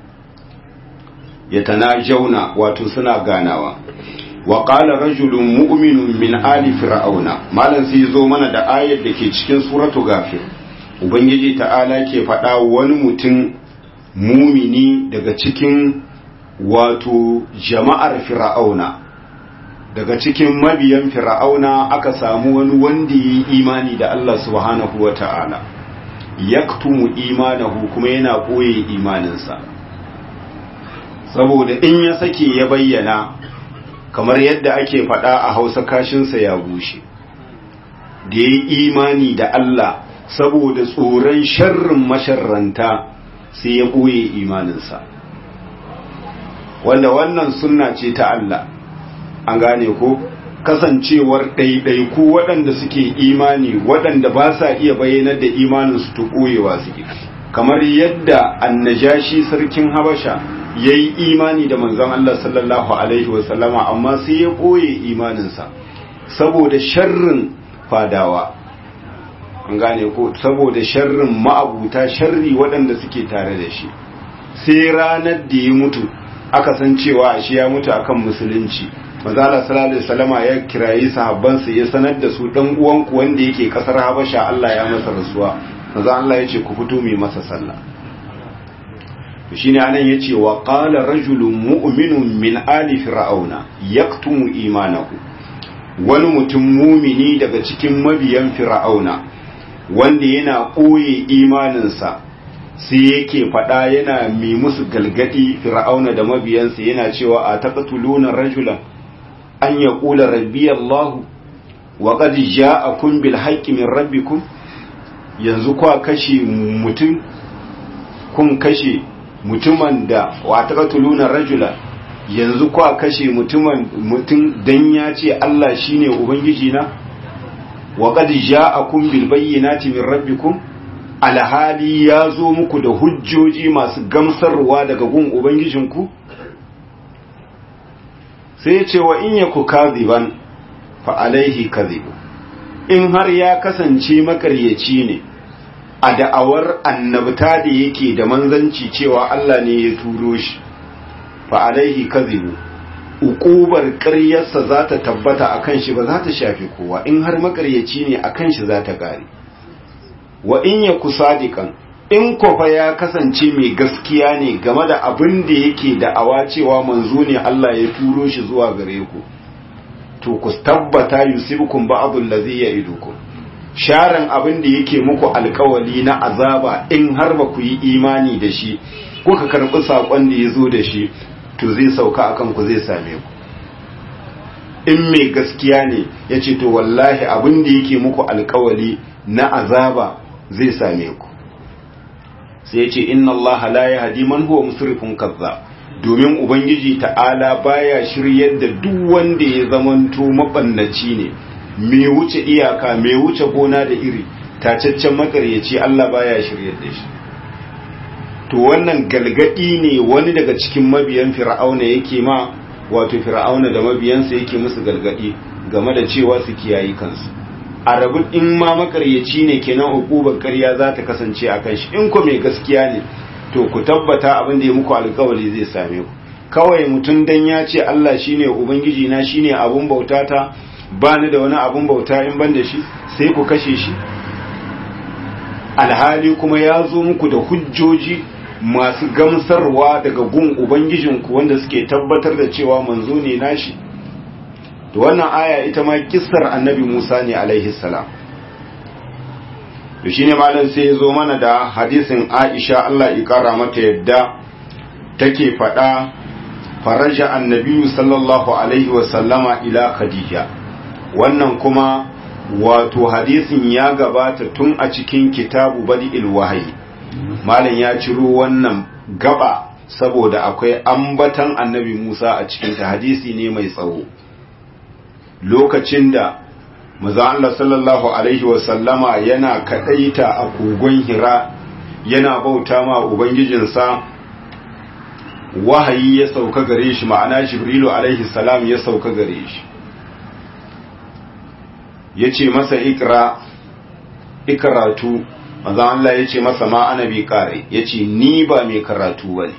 ya jauna wato suna ganawa wa qala rajulun mu'minun min ali fir'auna malan sai zo mana da ayar da ke cikin suratu gafir ubangiji ta'ala ke faɗa wani mutum mumini daga cikin wato jama'ar fir'auna daga cikin mabiyan fir'auna aka samu wani wanda yi imani da Allah subhanahu wa ta'ala yaktumu imanahu kuma yana ɓoye imaninsa saboda in ya sake ya bayyana kamar yadda ake faɗa a hausa kashinsa ya bushe da ya yi imani da Allah saboda tsoron sharrin masharranta sai ya ɓoye imaninsa wanda wannan sunna ce ta Allah an gane ko kasancewar ɗaiɗaiku waɗanda suke imani waɗanda ba sa iya bayyanar da imaninsu ta ɓoyewa suke kamar yadda annajashi sarkin habasha ya yi imani da manzon Allah sallallahu alaihi wasallama amma sai ya ɓoye imaninsa saboda sharrin fadawa an gane ko saboda sharrin ma'abuta sharri waɗanda suke tare da shi sai ranar da ya mutu aka san cewa shi ya mutu akan musulunci manzala sallallahu alaihi wasallama ya kirayi sahabbansa ya sanar da su dan uwanku wanda yake kasar Habasha Allah ya masa rasuwa manzo Allah ya ce ku fito mai masa sallah to shine anan yace wa qala rajulun mu'minun min ali fir'auna yaktumu imanahu wani mutum mumini daga cikin mabiyan fir'auna wanda yana ɓoye imaninsa sai yake faɗa yana mi musu galgadi fir'auna da mabiyansa yana cewa a taqtuluna rajulan an yaqula rabbi Allah wa qad ja'akum bil haqqi min rabbikum yanzu kwa kashe mutum kun kashe mutumin da wa taqtuluna rajula yanzu kwa kashe mutumin mutum dan ya ce Allah shine ubangiji na wa qad ja'akum bil bayyinati min rabbikum alhali ya zo muku da hujjoji masu gamsarwa daga gun ubangijinku sai ce wa in yaku kadhiban fa alaihi kadhibu in har ya kasance makaryaci ne a da'awar annabta da yake da manzanci cewa Allah ne ya turo shi fa alaihi kadhibu ukubar ƙaryarsa za ta tabbata akan shi ba za ta shafi kowa in har makaryaci ne akan shi za ta gare wa in ya kusadikan in kofa ya kasance mai gaskiya ne game da abin da yake da'awa cewa manzo ne Allah ya turo shi zuwa gare ku to ku tabbata yusibukum ba'dul ladhi ya'idukum sharan abin da yake muku alkawali na azaba in har ba ku yi imani da shi kuka karbi sakon da ya zo da shi to zai sauka akan ku zai same ku in mai gaskiya ne ya ce to wallahi abin da yake muku alkawali na azaba zai same ku sai ya ce inna allaha la yahdi man huwa musrifun kazzab domin ubangiji ta'ala baya shiryar da duk wanda ya zamanto mabannaci ne mai wuce iyaka mai wuce gona da iri tacaccen makaryaci Allah baya shiryar da shi to wannan galgadi ne wani daga cikin mabiyan fir'auna yake ma wato fir'auna da mabiyansa yake musu galgadi game da cewa su kiyayi kansu a rabu in ma makaryaci ne kenan hukubar ƙarya za ta kasance a kan shi in ku mai gaskiya ne to ku tabbata abin da ya muku alkawari zai same ku kawai mutum dan ya ce Allah shine ubangiji na shine abun bautata ba ni da wani abun bauta in ban da shi sai ku kashe shi alhali kuma ya zo muku da hujjoji masu gamsarwa daga gun ubangijinku wanda suke tabbatar da cewa manzo ne nashi to wannan aya ita ma kissar annabi Musa ne alaihi salam to shine malam sai ya zo mana da hadisin Aisha Allah ya kara mata yadda take faɗa faraja annabi sallallahu alaihi wa sallama ila Khadija wannan kuma wato hadisin ya gabata tun a cikin kitabu badi'il wahayi malam ya ciro wannan gaba saboda akwai ambatan annabi Musa a cikin ta hadisi ne mai tsawo lokacin da maza Allah sallallahu alaihi wasallama yana kadaita a kogon hira yana bauta ma ubangijinsa wahayi ya sauka gare shi ma'ana jibrilu alaihi salam ya sauka gare shi ya ce masa ikra ikaratu manzan Allah ya ce masa ma ana bi kare ya ce ni ba mai karatu ba ne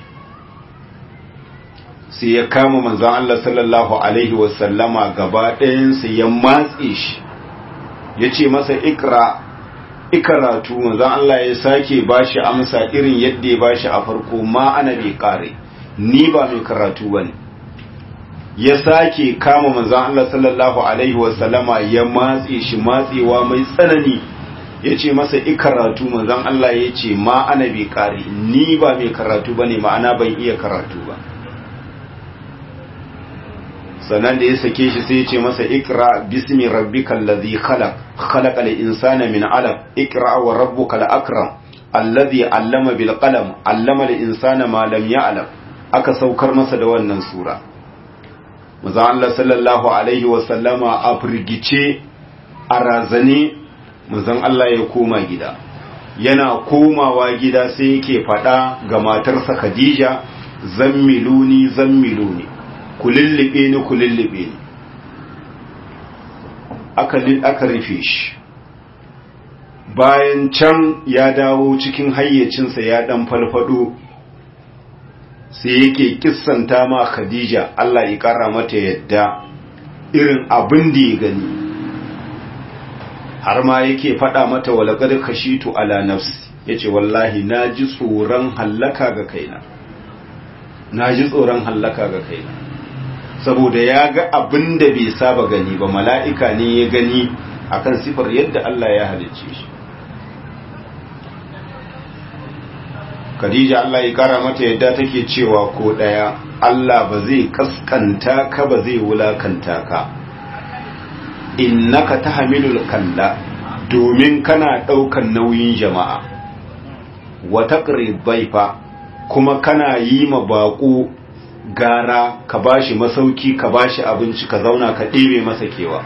sai ya kama manzan Allah sallallahu alaihi wasallama gaba ɗayansa ya matse shi ya ce masa ikra ikaratu manzan Allah ya sake bashi amsa irin yadda ya bashi a farko ma ana bi kare ni ba mai karatu ba ne ya sake kama manzan Allah sallallahu Alaihi wasallama ya matse shi matsewa mai tsanani ya ce masa ikaratu manzan Allah ya ce ma ana bai kare ni ba mai karatu ba ne ma'ana ban iya karatu ba sannan da ya sake shi sai ya ce masa ikra bismi rabbikal ladhi khalaq khalaqal insana min alaq ikra wa rabbukal akram alladhi allama bil qalam allama al insana ma lam ya'lam aka saukar masa da wannan sura maza Allah sallallahu alaihi wasallama a firgice a razane mazan Allah ya koma gida yana komawa gida sai yake faɗa ga matarsa Khadija zammiluni zammiluni ku lullube ni ku lullube ni aka aka rufe shi bayan can ya dawo cikin hayyacinsa ya dan falfado sai yake kissanta ma Khadija Allah ya kara mata yadda irin abin da ya gani har ma yake faɗa mata walaqad khashitu ala nafsi yace wallahi naji tsoron hallaka ga kaina naji tsoron hallaka ga kaina saboda ya ga abin da bai saba gani ba mala'ika ne ya gani akan sifar yadda Allah ya halicce shi Khadija Allah ya kara mata yadda take cewa ko daya Allah ba zai kaskanta ka ba zai wulakanta ka innaka tahmilul kalla domin kana daukan nauyin jama'a wa taqrib baifa kuma kana yi ma bako gara ka bashi masauki ka bashi abinci ka zauna ka ɗebe masa kewa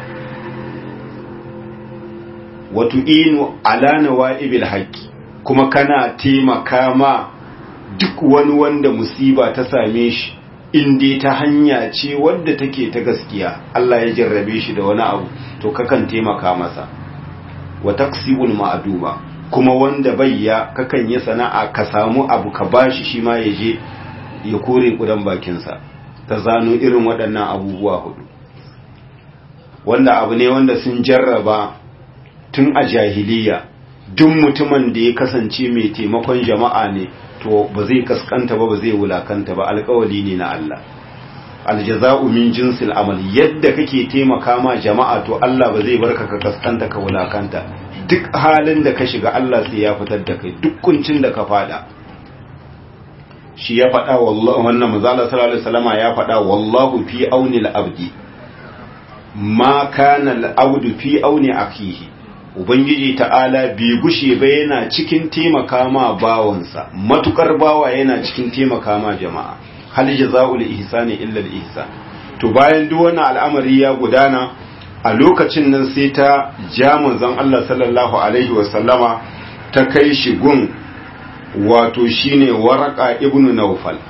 wa tu'inu ala nawa'ibil haqqi kuma kana taimaka ma duk wani wanda musiba ta same shi inda ta hanya ce wadda take ta gaskiya Allah ya jarrabe shi da wani abu to kakan taimaka masa wa taksibul ma'duba kuma wanda bayya kakan yi sana'a ka samu abu ka bashi shi ma ya je ya kore kudan bakinsa ta zano irin waɗannan abubuwa hudu wanda abu ne wanda sun jarraba tun a jahiliya duk mutumin da ya kasance mai taimakon jama'a ne to ba zai kaskanta ba ba zai wulakanta ba alkawali ne na Allah aljaza'u min jinsil amal yadda kake taimaka ma jama'a to Allah ba zai barka ka kaskanta ka wulakanta duk halin da ka shiga Allah sai ya fitar da kai duk kuncin da ka fada shi ya faɗa wallahi wannan manzala sallallahu alaihi wasallama ya faɗa wallahu fi auni al-abdi ma kana al-abdu fi auni akhihi Ubangiji ta'ala bai gushe ba yana cikin taimaka ma bawansa, matukar bawa yana cikin taimaka ma jama'a, hal jaza'ul ihsani illa al-ihsan. To bayan duk wannan al'amari ya gudana a lokacin nan sai ta ja manzon Allah sallallahu alaihi wa sallama ta kai shi gun wato shine Waraka ibn Nawfal.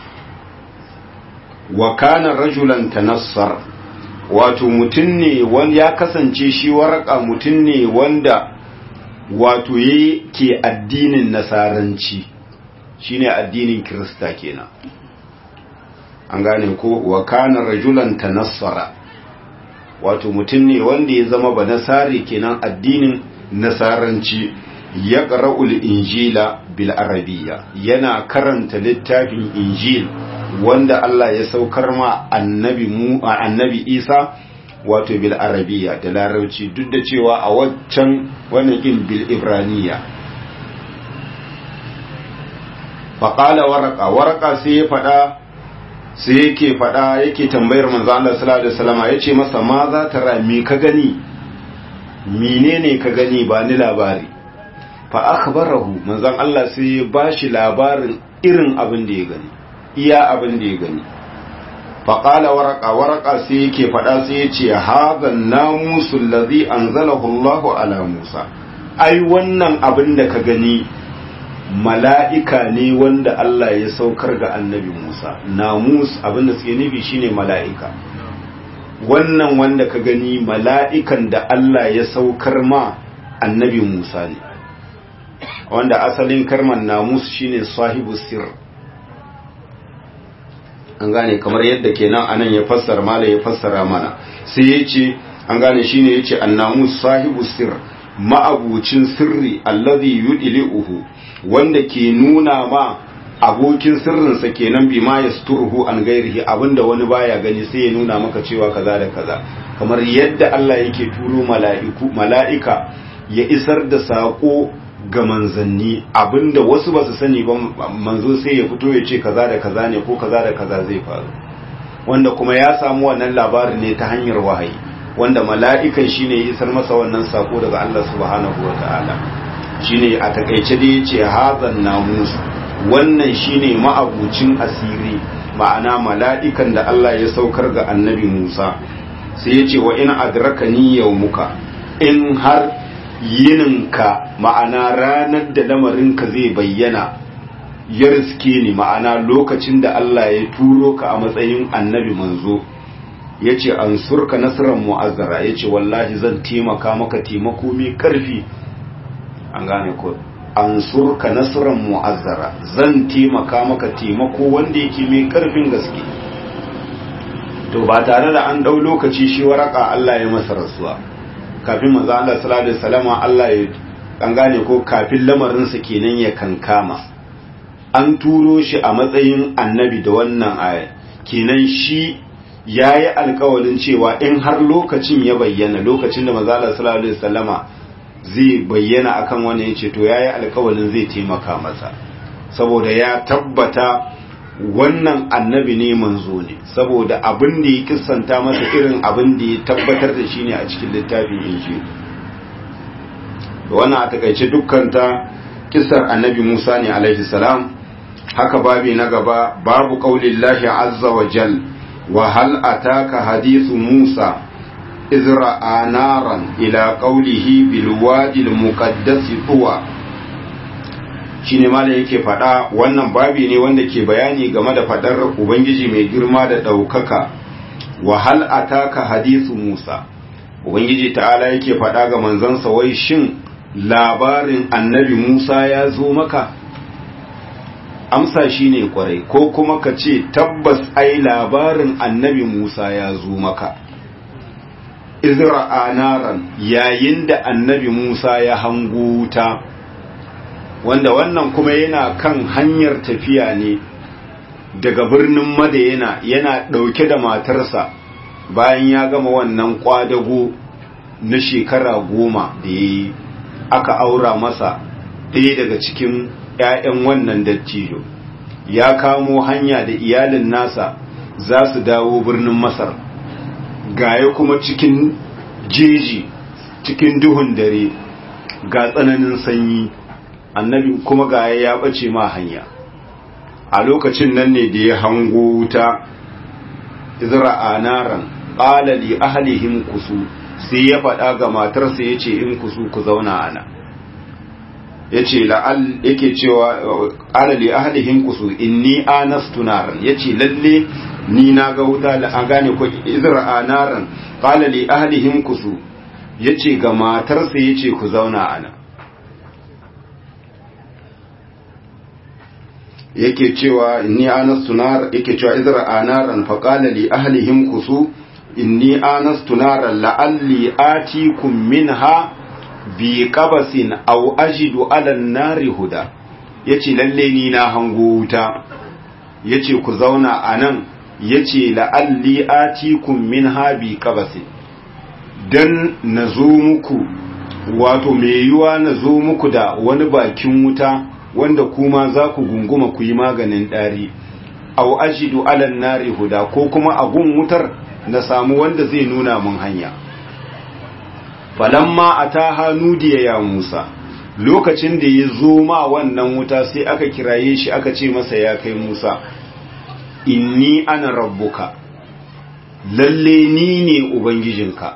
Wa kana rajulan tanassar wato mutum ne wanda ya kasance shi waraka mutum ne wanda wato yake addinin nasaranci shine addinin kirista kenan an gane ko wa kana rajulan tanassara wato mutum ne wanda ya zama ba nasari kenan addinin nasaranci ya qara'ul injila bil arabiyya yana karanta littafin injil wanda Allah ya saukar ma annabi mu annabi Isa wato bil arabiya da larabci duk da cewa a waccan wannan kin bil ibraniya faqala warqa warqa sai ya fada sai yake fada yake tambayar manzo Allah sallallahu alaihi wasallam yace masa ma za ta rami ka gani menene ka gani ba ni labari fa akhbarahu manzon Allah sai ya bashi labarin irin abin da ya gani iya abin da ya gani faƙala waraka waraka sai yake faɗa sai ya ce haɗan namusul lazi an zalahu Allahu ala Musa ai wannan abin da ka gani mala'ika ne wanda Allah ya saukar ga annabi Musa namus abinda suke nufi shine mala'ika wannan wanda ka gani mala'ikan da Allah ya saukar ma annabi Musa ne wanda asalin karman namus shine sahibu sir an gane kamar yadda kenan anan ya fassara mala ya fassara mana sai ya ce an gane shine ya ce annamus sahibu sir ma'abucin sirri alladhi yudli'uhu wanda ke nuna ma abokin sirrinsa kenan bi ma yasturuhu an gairihi abinda wani baya gani sai ya nuna maka cewa kaza da kaza kamar yadda Allah yake turo mala'iku mala'ika ya isar da sako ga manzanni abinda wasu ba su sani ba manzo sai ya fito ya ce kaza da kaza ne ko kaza da kaza zai faru wanda kuma ya samu wannan labarin ne ta hanyar wahayi wanda mala'ikan shine ya isar masa wannan sako daga Allah subhanahu wataala shine a takaice da yace hazan namus wannan shine ma'abucin asiri ma'ana mala'ikan da Allah ya saukar ga annabi Musa sai yace wa in adrakani yawmuka in har yininka ma'ana ranar da lamarinka zai bayyana ya riske ni ma'ana lokacin da Allah ya turo ka a matsayin annabi manzo ya ce an surka nasarar mu'azzara ya ce wallahi zan taimaka maka taimako mai karfi an gane ko an surka nasarar mu'azzara zan taimaka maka taimako wanda yake mai karfin gaske to ba tare da an dau lokaci shi waraka Allah ya masa rasuwa kafin manzo Allah sallallahu alaihi wasallam Allah ya an gane ko kafin lamarin sa kenan ya kankama an turo shi a matsayin annabi da wannan aya kenan shi yayi alƙawarin cewa in har lokacin ya bayyana lokacin da manzo Allah sallallahu alaihi wasallama zai bayyana akan wannan yace to yayi alƙawarin zai taimaka masa saboda ya tabbata wannan annabi ne manzo ne saboda abin da ya kissanta masa irin abin da ya tabbatar da shi ne a cikin littafin injil wannan a takaice dukkanta kissar annabi musa ne alaihi salam haka babi na gaba babu qaulillahi azza wa jal wa hal ataka hadithu musa izra'a naran ila qaulihi bil wadi al muqaddas tuwa shine ma da yake faɗa wannan babi ne wanda ke bayani game da faɗar ubangiji mai girma da ɗaukaka wa hal ataka hadisu musa ubangiji ta'ala yake faɗa ga manzansa wai shin labarin annabi musa ya zo maka amsa shine kwarai ko kuma ka ce tabbas ai labarin annabi musa ya zo maka izra'a naran yayin da annabi musa ya hango wuta wanda wannan kuma yana kan hanyar tafiya ne daga birnin madayana yana ɗauke da matarsa bayan ya gama wannan kwadago na shekara goma da ya yi aka aura masa ɗaya daga cikin 'ya'yan wannan dattijo ya kamo hanya da iyalin nasa za su dawo birnin masar gaya kuma cikin jeji cikin duhun dare ga tsananin sanyi annabi kuma ga ya bace ma hanya a lokacin nan ne da ya hango wuta izra'a naran qala li ahlihim kusu sai ya faɗa ga matarsa yace in kusu ku zauna ana yace la'al yake cewa qala li ahlihim kusu inni anastu naran yace lalle ni na ga wuta la an gane ko izra'a naran qala li ahlihim kusu yace ga matarsa yace ku zauna ana yake cewa inni anastu nar yake cewa idra anaran fa qala li ahlihim kusu inni anastu naran la'alli atikum minha bi qabasin aw ajidu ala nari huda yace lalle ni na hango wuta yace ku zauna anan yace la'alli atikum minha bi qabasin dan nazo muku wato me yiwa nazo muku da wani bakin wuta wanda kuma za ku gunguma ku yi maganin ɗari au ajidu alan nari huda ko kuma a gun wutar na samu wanda zai nuna mun hanya falamma ataha nudiya ya Musa lokacin da ya zo ma wannan wuta sai aka kiraye shi aka ce masa ya kai Musa inni ana rabbuka lalle ni ne ubangijinka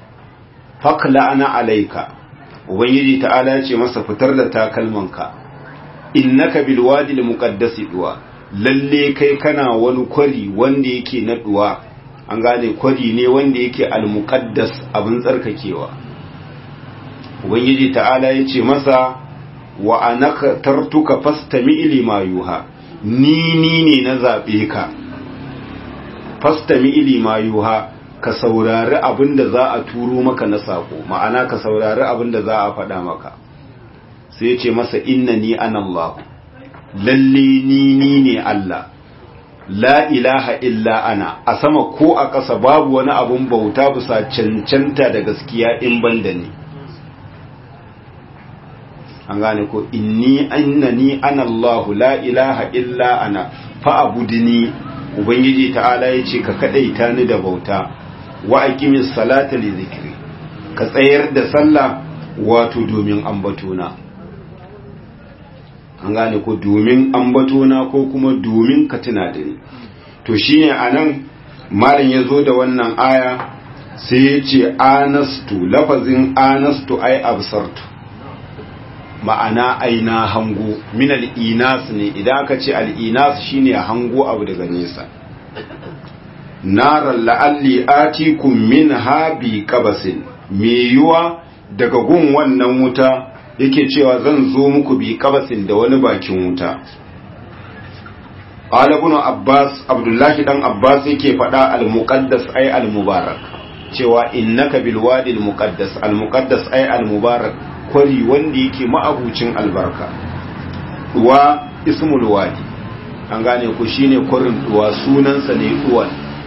fakla ana alaika ubangiji ta'ala ya ce masa fitar da takalmanka innaka bil wadi al muqaddas duwa lalle kai kana wani kwari wanda yake na duwa an gane kwari ne wanda yake al muqaddas abin tsarkakewa ubangiji ta'ala yace masa wa anaka tartuka fastami lima yuha ni ni ne na zabe ka fastami lima yuha ka saurari abin da za a turo maka na sako ma'ana ka saurari abin da za a faɗa maka sai ya ce masa inna ni an Allah lalle ni ni ne Allah la ilaha illa ana a sama ko a ƙasa babu wani abun bauta bisa cancanta da gaskiya in ban da ni an gane ko inni annani ana Allah la ilaha illa ana fa'abudni ubangiji ta'ala ya ce ka kadaita ni da bauta wa aqimis salata li zikri ka tsayar da sallah wato domin ambatona an gane ko domin ambatona ko kuma domin ka tuna da ni to shine anan malam yazo da wannan aya sai ya ce anastu lafazin anastu ai absartu ma'ana aina hango min al-inas ne idan aka ce al-inas shine hango abu daga nesa naran la'alli atikum minha bi qabasin me yuwa daga gun wannan wuta yake cewa zan zo muku bi qabasin da wani bakin wuta qala ibn abbas abdullahi dan abbas yake fada al-muqaddas ay al-mubarak cewa innaka bil wadi al-muqaddas al-muqaddas ay al-mubarak kwari wanda yake ma'abucin albarka wa ismul wadi an gane ku shine kwarin duwa sunansa ne duwan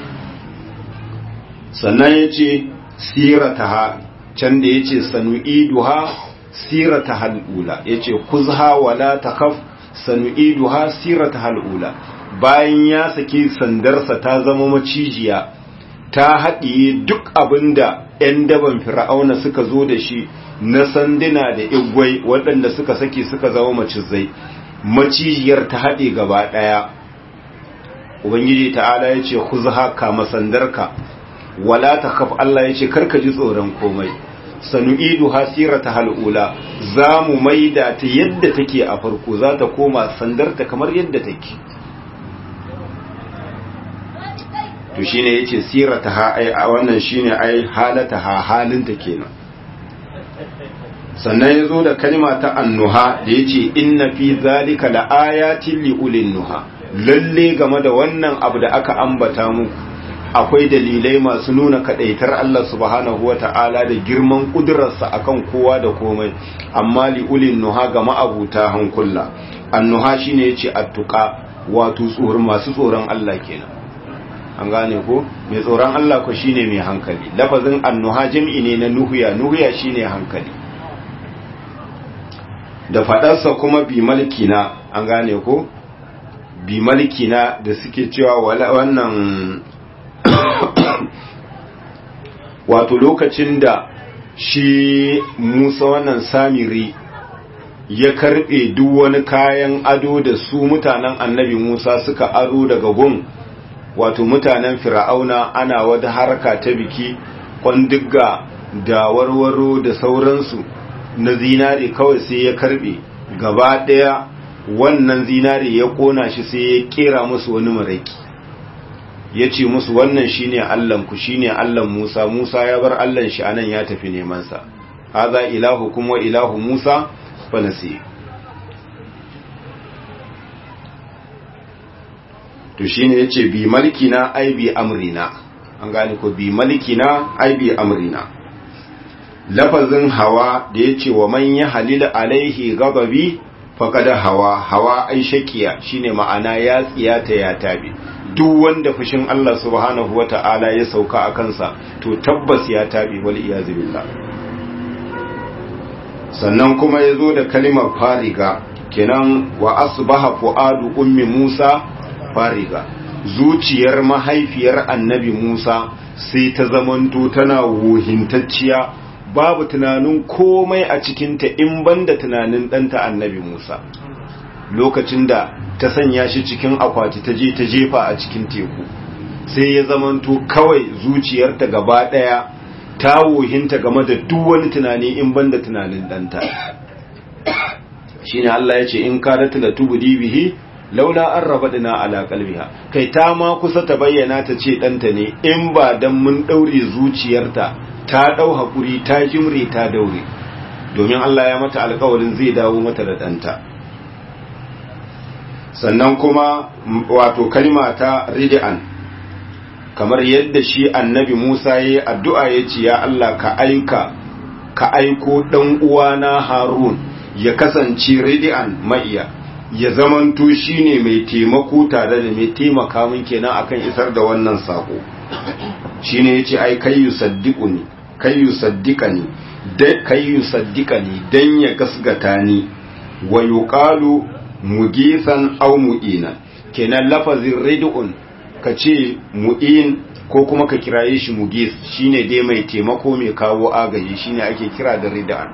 sannan ya ce sirataha can da ya ce sanu'iduha sirata hal'ula ya ce kuzha wala takaf sanu'iduha sirata hal'ula bayan ya saki sandarsa ta zama macijiya ta haɗiye duk abinda 'yan daban fir'auna suka zo da shi na sanduna da igwai waɗanda suka saki suka zama macizai macijiyar ta haɗe gaba ɗaya ubangiji ta'ala ya ce kuzha kama sandarka wala ta kaf Allah ya ce karka ji tsoron komai sanu'idu hasira ta hal'ula za mu maida ta yadda take a farko za ta koma sandarta kamar yadda take to shine yace sirata ha ai a wannan shine ai halata ha halinta kenan sannan yazo da kalma ta annuha da yace inna fi zalika laayatin liulin nuha lalle game da wannan abu da aka ambata muku akwai dalilai masu nuna kadaitar Allah subhanahu wata'ala da girman kudurarsa akan kowa da komai amma liulin nuha ga ma'abuta hankula annuha shine yace attuqa wato tsoron masu tsoron Allah kenan an gane ko mai tsoron Allah ko shine mai hankali lafazin annuha jam'i ne na nuhuya nuhuya shine hankali da fadarsa kuma bi malkina an gane ko bi malkina da suke cewa wannan wato lokacin da shi Musa wannan Samiri ya karbe duk wani kayan ado da su mutanen annabi Musa suka aro daga gun wato mutanen fir'auna ana wata harka ta biki kwandigga da warwaro da sauransu na zinare kawai sai ya karbe gaba daya wannan zinare ya kona shi sai ya kera musu wani maraki ya ce musu wannan shine allanku shine allan musa musa ya bar allan shi anan ya tafi nemansa haza ilahu kuma ilahu musa fa nasi to shine yace bi malikina ai bi amrina an gane ko bi malikina ai bi amrina lafazin hawa da yace wa man ya halila alaihi ghadabi faqad hawa hawa ai shakiya shine ma'ana ya tsiyata ya tabi duk wanda fushin Allah subhanahu wata'ala ya sauka a kansa to tabbas ya tabi wal iyazu billah sannan kuma yazo da kalimar fariga kenan wa asbaha fuadu ummi Musa fariga zuciyar mahaifiyar annabi Musa sai ta zamanto tana wuhintacciya babu tunanin komai a cikinta in banda tunanin ɗanta annabi Musa lokacin da ta sanya shi cikin akwati ta je ta jefa a cikin teku sai ya zamanto kawai zuciyarta gaba ɗaya ta wuhinta game da duk wani tunani in banda tunanin ɗanta shine Allah ya ce in kadat la tubdi bihi laula an rabadna ala qalbiha kai ta ma kusa ta bayyana ta ce danta ne in ba dan mun daure zuciyarta ta dau hakuri ta jimre ta daure domin Allah ya mata alƙawarin zai dawo mata da danta sannan kuma wato kalma ta rid'an kamar yadda shi annabi Musa yayi addu'a yace ya Allah ka aika ka aiko dan uwana Harun ya kasance rid'an ma'iya ya zamanto shine mai taimako tare da mai taimaka min kenan akan isar da wannan sako shine yace ai kai yusaddiquni kai yusaddiqani da kai yusaddiqani dan ya gasgata ni wa yuqalu mugisan aw mu'ina kenan lafazin rid'un kace mu'in ko kuma ka kiraye shi mugis shine dai mai taimako mai kawo agaji shine ake kira da rid'an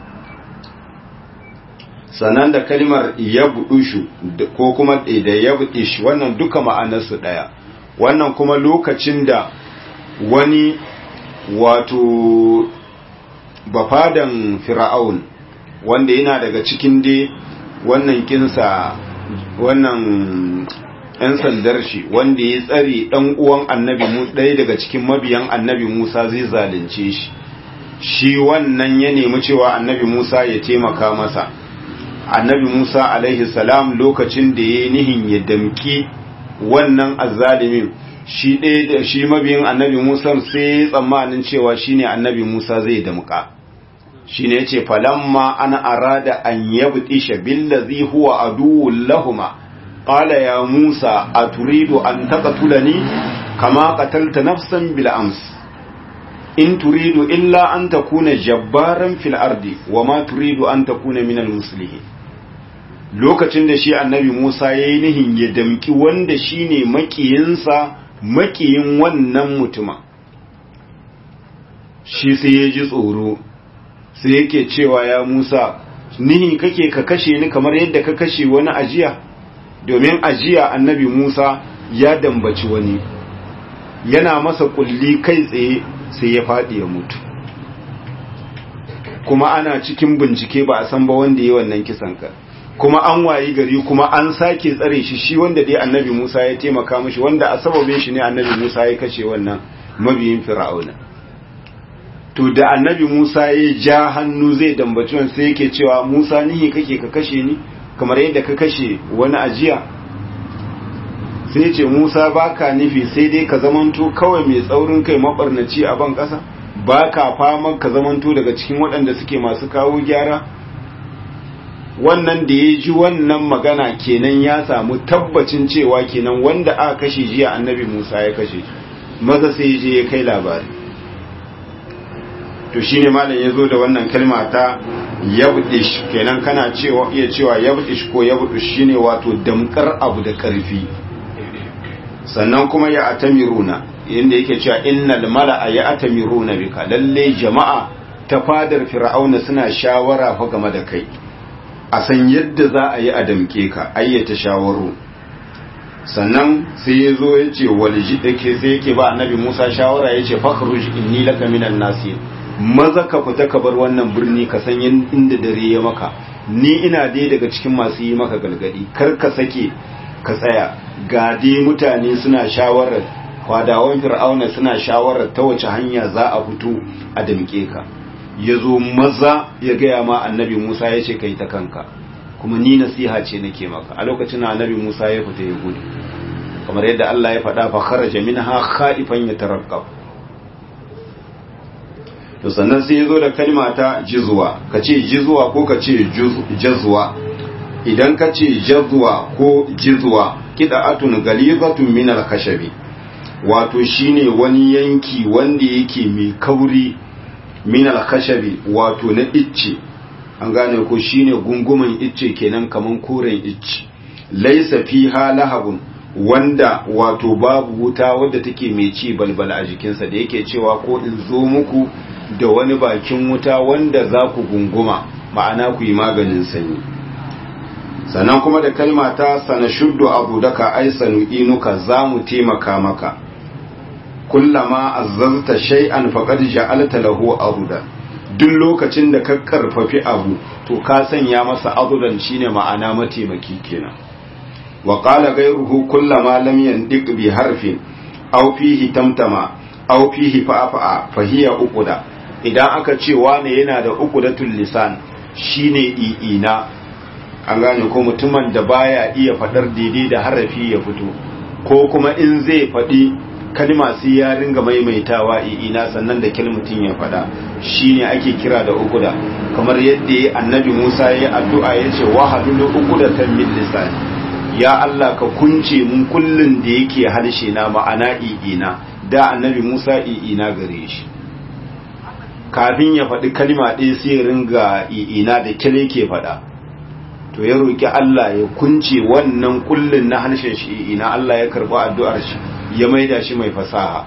sannan da kalmar yabdushu ko kuma da yabdish wannan duka ma'anarsu daya wannan kuma lokacin da wani wato bafadan fir'aun wanda yana daga cikin dai wannan kinsa wannan ‘yan sandar shi wanda ya tsare ɗan uwan annabi ɗaya daga cikin mabiyan annabi Musa zai zalunce shi shi wannan ya nemi cewa annabi Musa ya taimaka masa annabi Musa alaihi salam lokacin da ya nihin ya damki wannan azzalimin shi ɗaya da shi mabiyin annabi Musa sai ya tsammanin cewa shine annabi Musa zai damka shine yace falamma ana arada an yabtisha billazi huwa aduwwul lahumma qala ya Musa aturidu an taqtulani kama qatalta nafsan bil ams in turidu illa an takuna jabbaran fil ardi wama turidu an takuna minal muslimin lokacin da shi annabi Musa yayi nihin ya damki wanda shine makiyinsa makiyin wannan mutuma shi sai ya ji tsoro sai yake cewa ya Musa nihi kake ka kashe ni kamar yadda ka kashe wani ajiya domin ajiya annabi Musa ya dambaci wani yana masa kulli kai tsaye sai ya faɗi ya mutu kuma ana cikin bincike ba a san ba wanda ya wannan kisan ka kuma an wayi gari kuma an sake tsare shi shi wanda dai annabi Musa ya taimaka mishi wanda a sababin shi ne annabi Musa ya kashe wannan mabiyin fir'auna to da annabi Musa ya ja hannu zai dambaci wani sai yake cewa Musa nihi kake ka kashe ni kamar yadda ka kashe wani ajiya sai ce Musa baka nufi sai dai ka zamanto kawai mai tsaurin kai mabarnaci a ban ƙasa baka fama ka zamanto daga cikin waɗanda suke masu kawo gyara wannan da ya ji wannan magana kenan ya samu tabbacin cewa kenan wanda aka kashe jiya annabi Musa ya kashe maza sai je ya kai labari to shine malam ya zo da wannan kalma ta yabdish kenan kana cewa iya cewa yabdish ko yabdish shine wato damkar abu da karfi sannan kuma ya atamiruna inda yake cewa innal mala'a ya atamiruna bika lalle jama'a ta fadar fir'auna suna shawara fa game da kai a san yadda za a yi a damke ka ayyata shawaru sannan sai ya zo ya ce walji dake sai yake ba annabi Musa shawara ya ce fakhruj inni laka minan nasir maza ka fita ka bar wannan birni ka san inda dare ya maka ni ina dai daga cikin masu yi maka galgadi kar ka sake ka tsaya ga dai mutane suna shawarar kwadawan fir'auna suna shawarar ta wace hanya za a fito a damke ka ya zo maza ya gaya ma annabi musa ya ce kai ta kanka kuma ni nasiha ce nake maka a lokacin annabi musa ya fita ya gudu kamar yadda allah ya faɗa fa kharaja minha khaifan yataraqqab to sannan sai ya zo da kalma ta jizwa ka ce jizwa ko ka ce jazwa idan ka ce jazwa ko jizwa kida'atun galizatun min al-khashabi wato shine wani yanki wanda yake mai kauri min al-khashabi wato na icce an gane ko shine gunguman icce kenan kaman koren icce laysa fiha lahabun wanda wato babu wuta wadda take mai ci balbala a jikinsa da yake cewa ko in zo muku da wani bakin wuta wanda za ku gunguma ma'ana ku yi maganin sanyi sannan kuma da kalma ta sana shuddu abu daka ai sanu inuka za mu taimaka maka kullama azzazta shay'an faqad ja'alta lahu aruda duk lokacin da ka karfafi abu to ka sanya masa adulan shine ma'ana mataimaki kenan wa qala ghayruhu kullama lam yandiq bi harfin aw fihi tamtama aw fihi fa'afa fa hiya uquda idan aka ce wane yana da uqudatul lisan shine i'ina an gane ko mutumin da baya iya fadar daidai da harafi ya fito ko kuma in zai faɗi kalma sai ya ringa maimaitawa ina sannan da kilmutin ya faɗa shine ake kira da ukuda kamar yadda annabi Musa ya addu'a ya ce wahalul uqudatan min lisani ya Allah ka kunce mun kullun da yake harshe na ma'ana ina da annabi Musa ina gare shi kafin ya faɗi kalma ɗaya sai ya ringa ina da kile ke faɗa to ya roki Allah ya kunce wannan kullun na harshen shi ina Allah ya karɓi addu'ar shi ya maida shi mai fasaha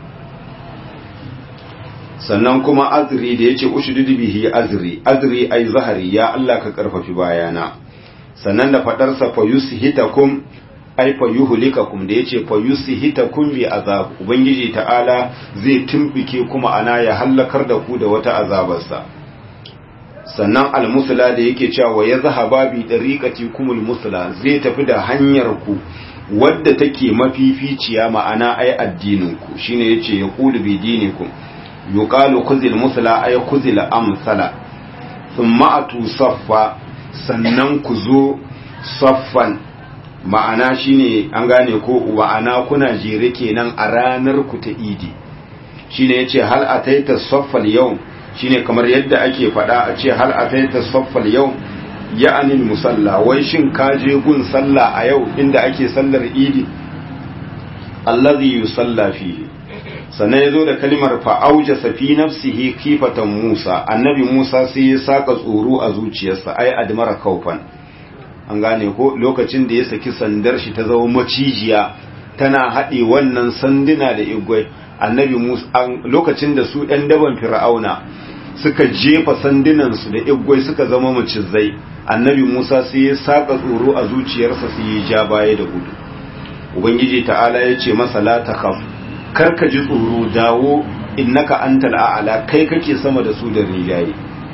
sannan kuma azri da yace ushududu bihi azri azri ai zahari ya Allah ka karfafi bayana sannan da fadar sa fa yushitakum ai fa yuhlikakum da yace fa yushitakum bi azab ubangiji ta'ala zai tumbike kuma ana ya halakar da ku da wata azabarsa sannan almusla da yake cewa ya zahaba bi dariqati kumul musla zai tafi da hanyar ku wadda take mafificiya ma'ana ai addininku shine yace ya qulu bi dinikum yuqalu khuzil musla ay khuzil amsala thumma atu saffa sannan ku zo saffan ma'ana shine an gane ko wa'ana kuna jere kenan a ranar ku ta idi shine yace hal ataita saffal yau shine kamar yadda ake faɗa a ce hal ataita saffal yau ya'anil musalla wai shin ka je gun sallah a yau inda ake sallar idi allazi yusalla fihi sannan yazo da kalmar fa auja fi nafsihi kifatan Musa annabi Musa sai ya saka tsoro a zuciyarsa ai admara kaufan an gane ko lokacin da ya saki sandar shi ta zama macijiya tana haɗe wannan sanduna da igwai annabi Musa lokacin da su ɗan daban fir'auna suka jefa sandunansu da igwai suka zama macizai annabi Musa sai ya saka tsoro a zuciyarsa sai ya ja baya da gudu ubangiji ta'ala ya ce masa la takhaf kar ka ji tsoro dawo innaka antal a'la kai kake sama da su da rijaye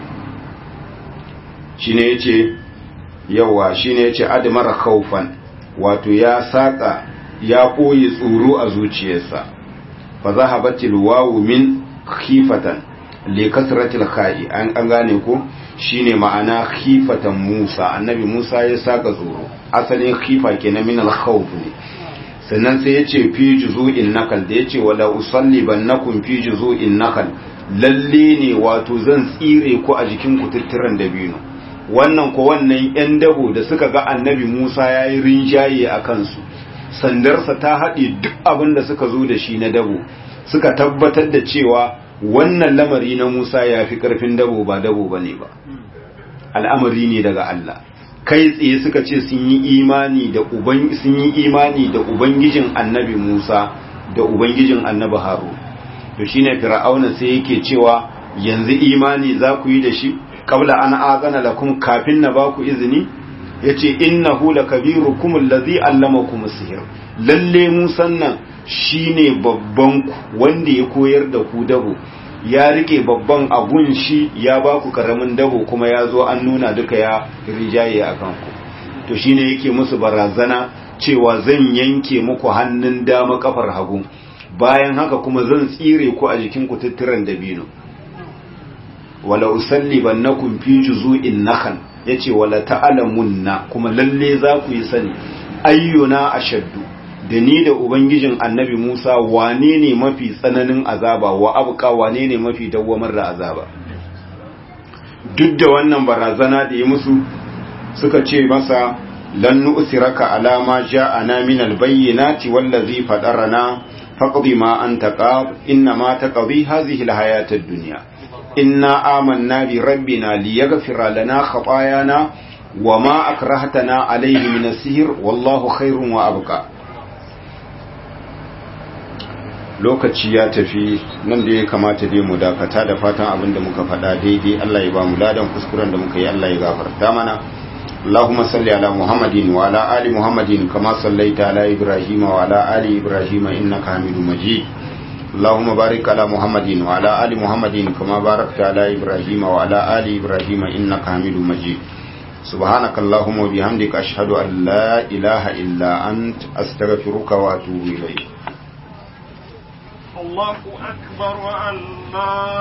shine yace yawa shine yace admara khawfan wato ya saka ya koyi tsoro a zuciyarsa fa zahabatil wawu min khifatan li kasratil kha'i an gane ko shine ma'ana khifatan Musa annabi Musa ya saka tsoro asalin khifa kenan min al-khawf ne sannan sai yace fi juzu'in nakal da yace wala usallibannakum fi juzu'in nakal lalle ne wato zan tsire ku a jikin ku tutturan dabino wannan ko wannan yan dabo da suka ga annabi Musa yayi rinjaye a kansu sandarsa ta haɗe duk abin da suka zo da shi na dabo suka tabbatar da cewa wannan lamari na Musa ya fi ƙarfin dabo ba dabo ba ne ba al'amari ne daga Allah kai tsaye suka ce sun yi imani da uban sun yi imani da ubangijin annabi Musa da ubangijin annabi Harun to shine fir'auna sai yake cewa yanzu imani za ku yi da shi qabla an azana lakum kafin na ba ku izini yace innahu lakabirukum allazi allamakum sihr lalle musan nan shine babban ku wanda ya koyar da ku dabo ya rike babban abun shi ya ba ku karamin dabo kuma ya zo an nuna duka ya rijaye a kanku to shine yake musu barazana cewa zan yanke muku hannun dama kafar hagu bayan haka kuma zan tsire ku a jikin ku tutturan dabino wala usallibannakum fi juzu'in nakhl yace wala ta'lamunna kuma lalle za ku yi sani ayyuna ashaddu da ni da ubangijin annabi Musa wane ne mafi tsananin azaba wa abuka wane ne mafi dawwamar da azaba duk da wannan barazana da ya musu suka ce masa lan nu'siraka ala ma ja'ana min al-bayyinati wallazi fadarana faqdi ma anta qad inna ma taqdi hadhihi al-hayat ad-dunya inna amanna bi rabbina liyaghfira lana khatayana wama akrahtana alayhi min as-sihr wallahu khairun wa abqa lokaci ya tafi nan da ya kamata dai mu dakata da fatan abin da muka faɗa daidai Allah ya ba mu ladan kuskuren da muka yi Allah ya gafarta mana اللهم صل على محمد وعلى آل محمد كما صليت على إبراهيم وعلى آل إبراهيم إنك حميد مجيد اللهم بارك على محمد وعلى آل محمد كما باركت على إبراهيم وعلى آل إبراهيم إنك حميد مجيد سبحانك اللهم وبحمدك أشهد أن لا إله إلا أنت أستغفرك وأتوب إليك الله أكبر الله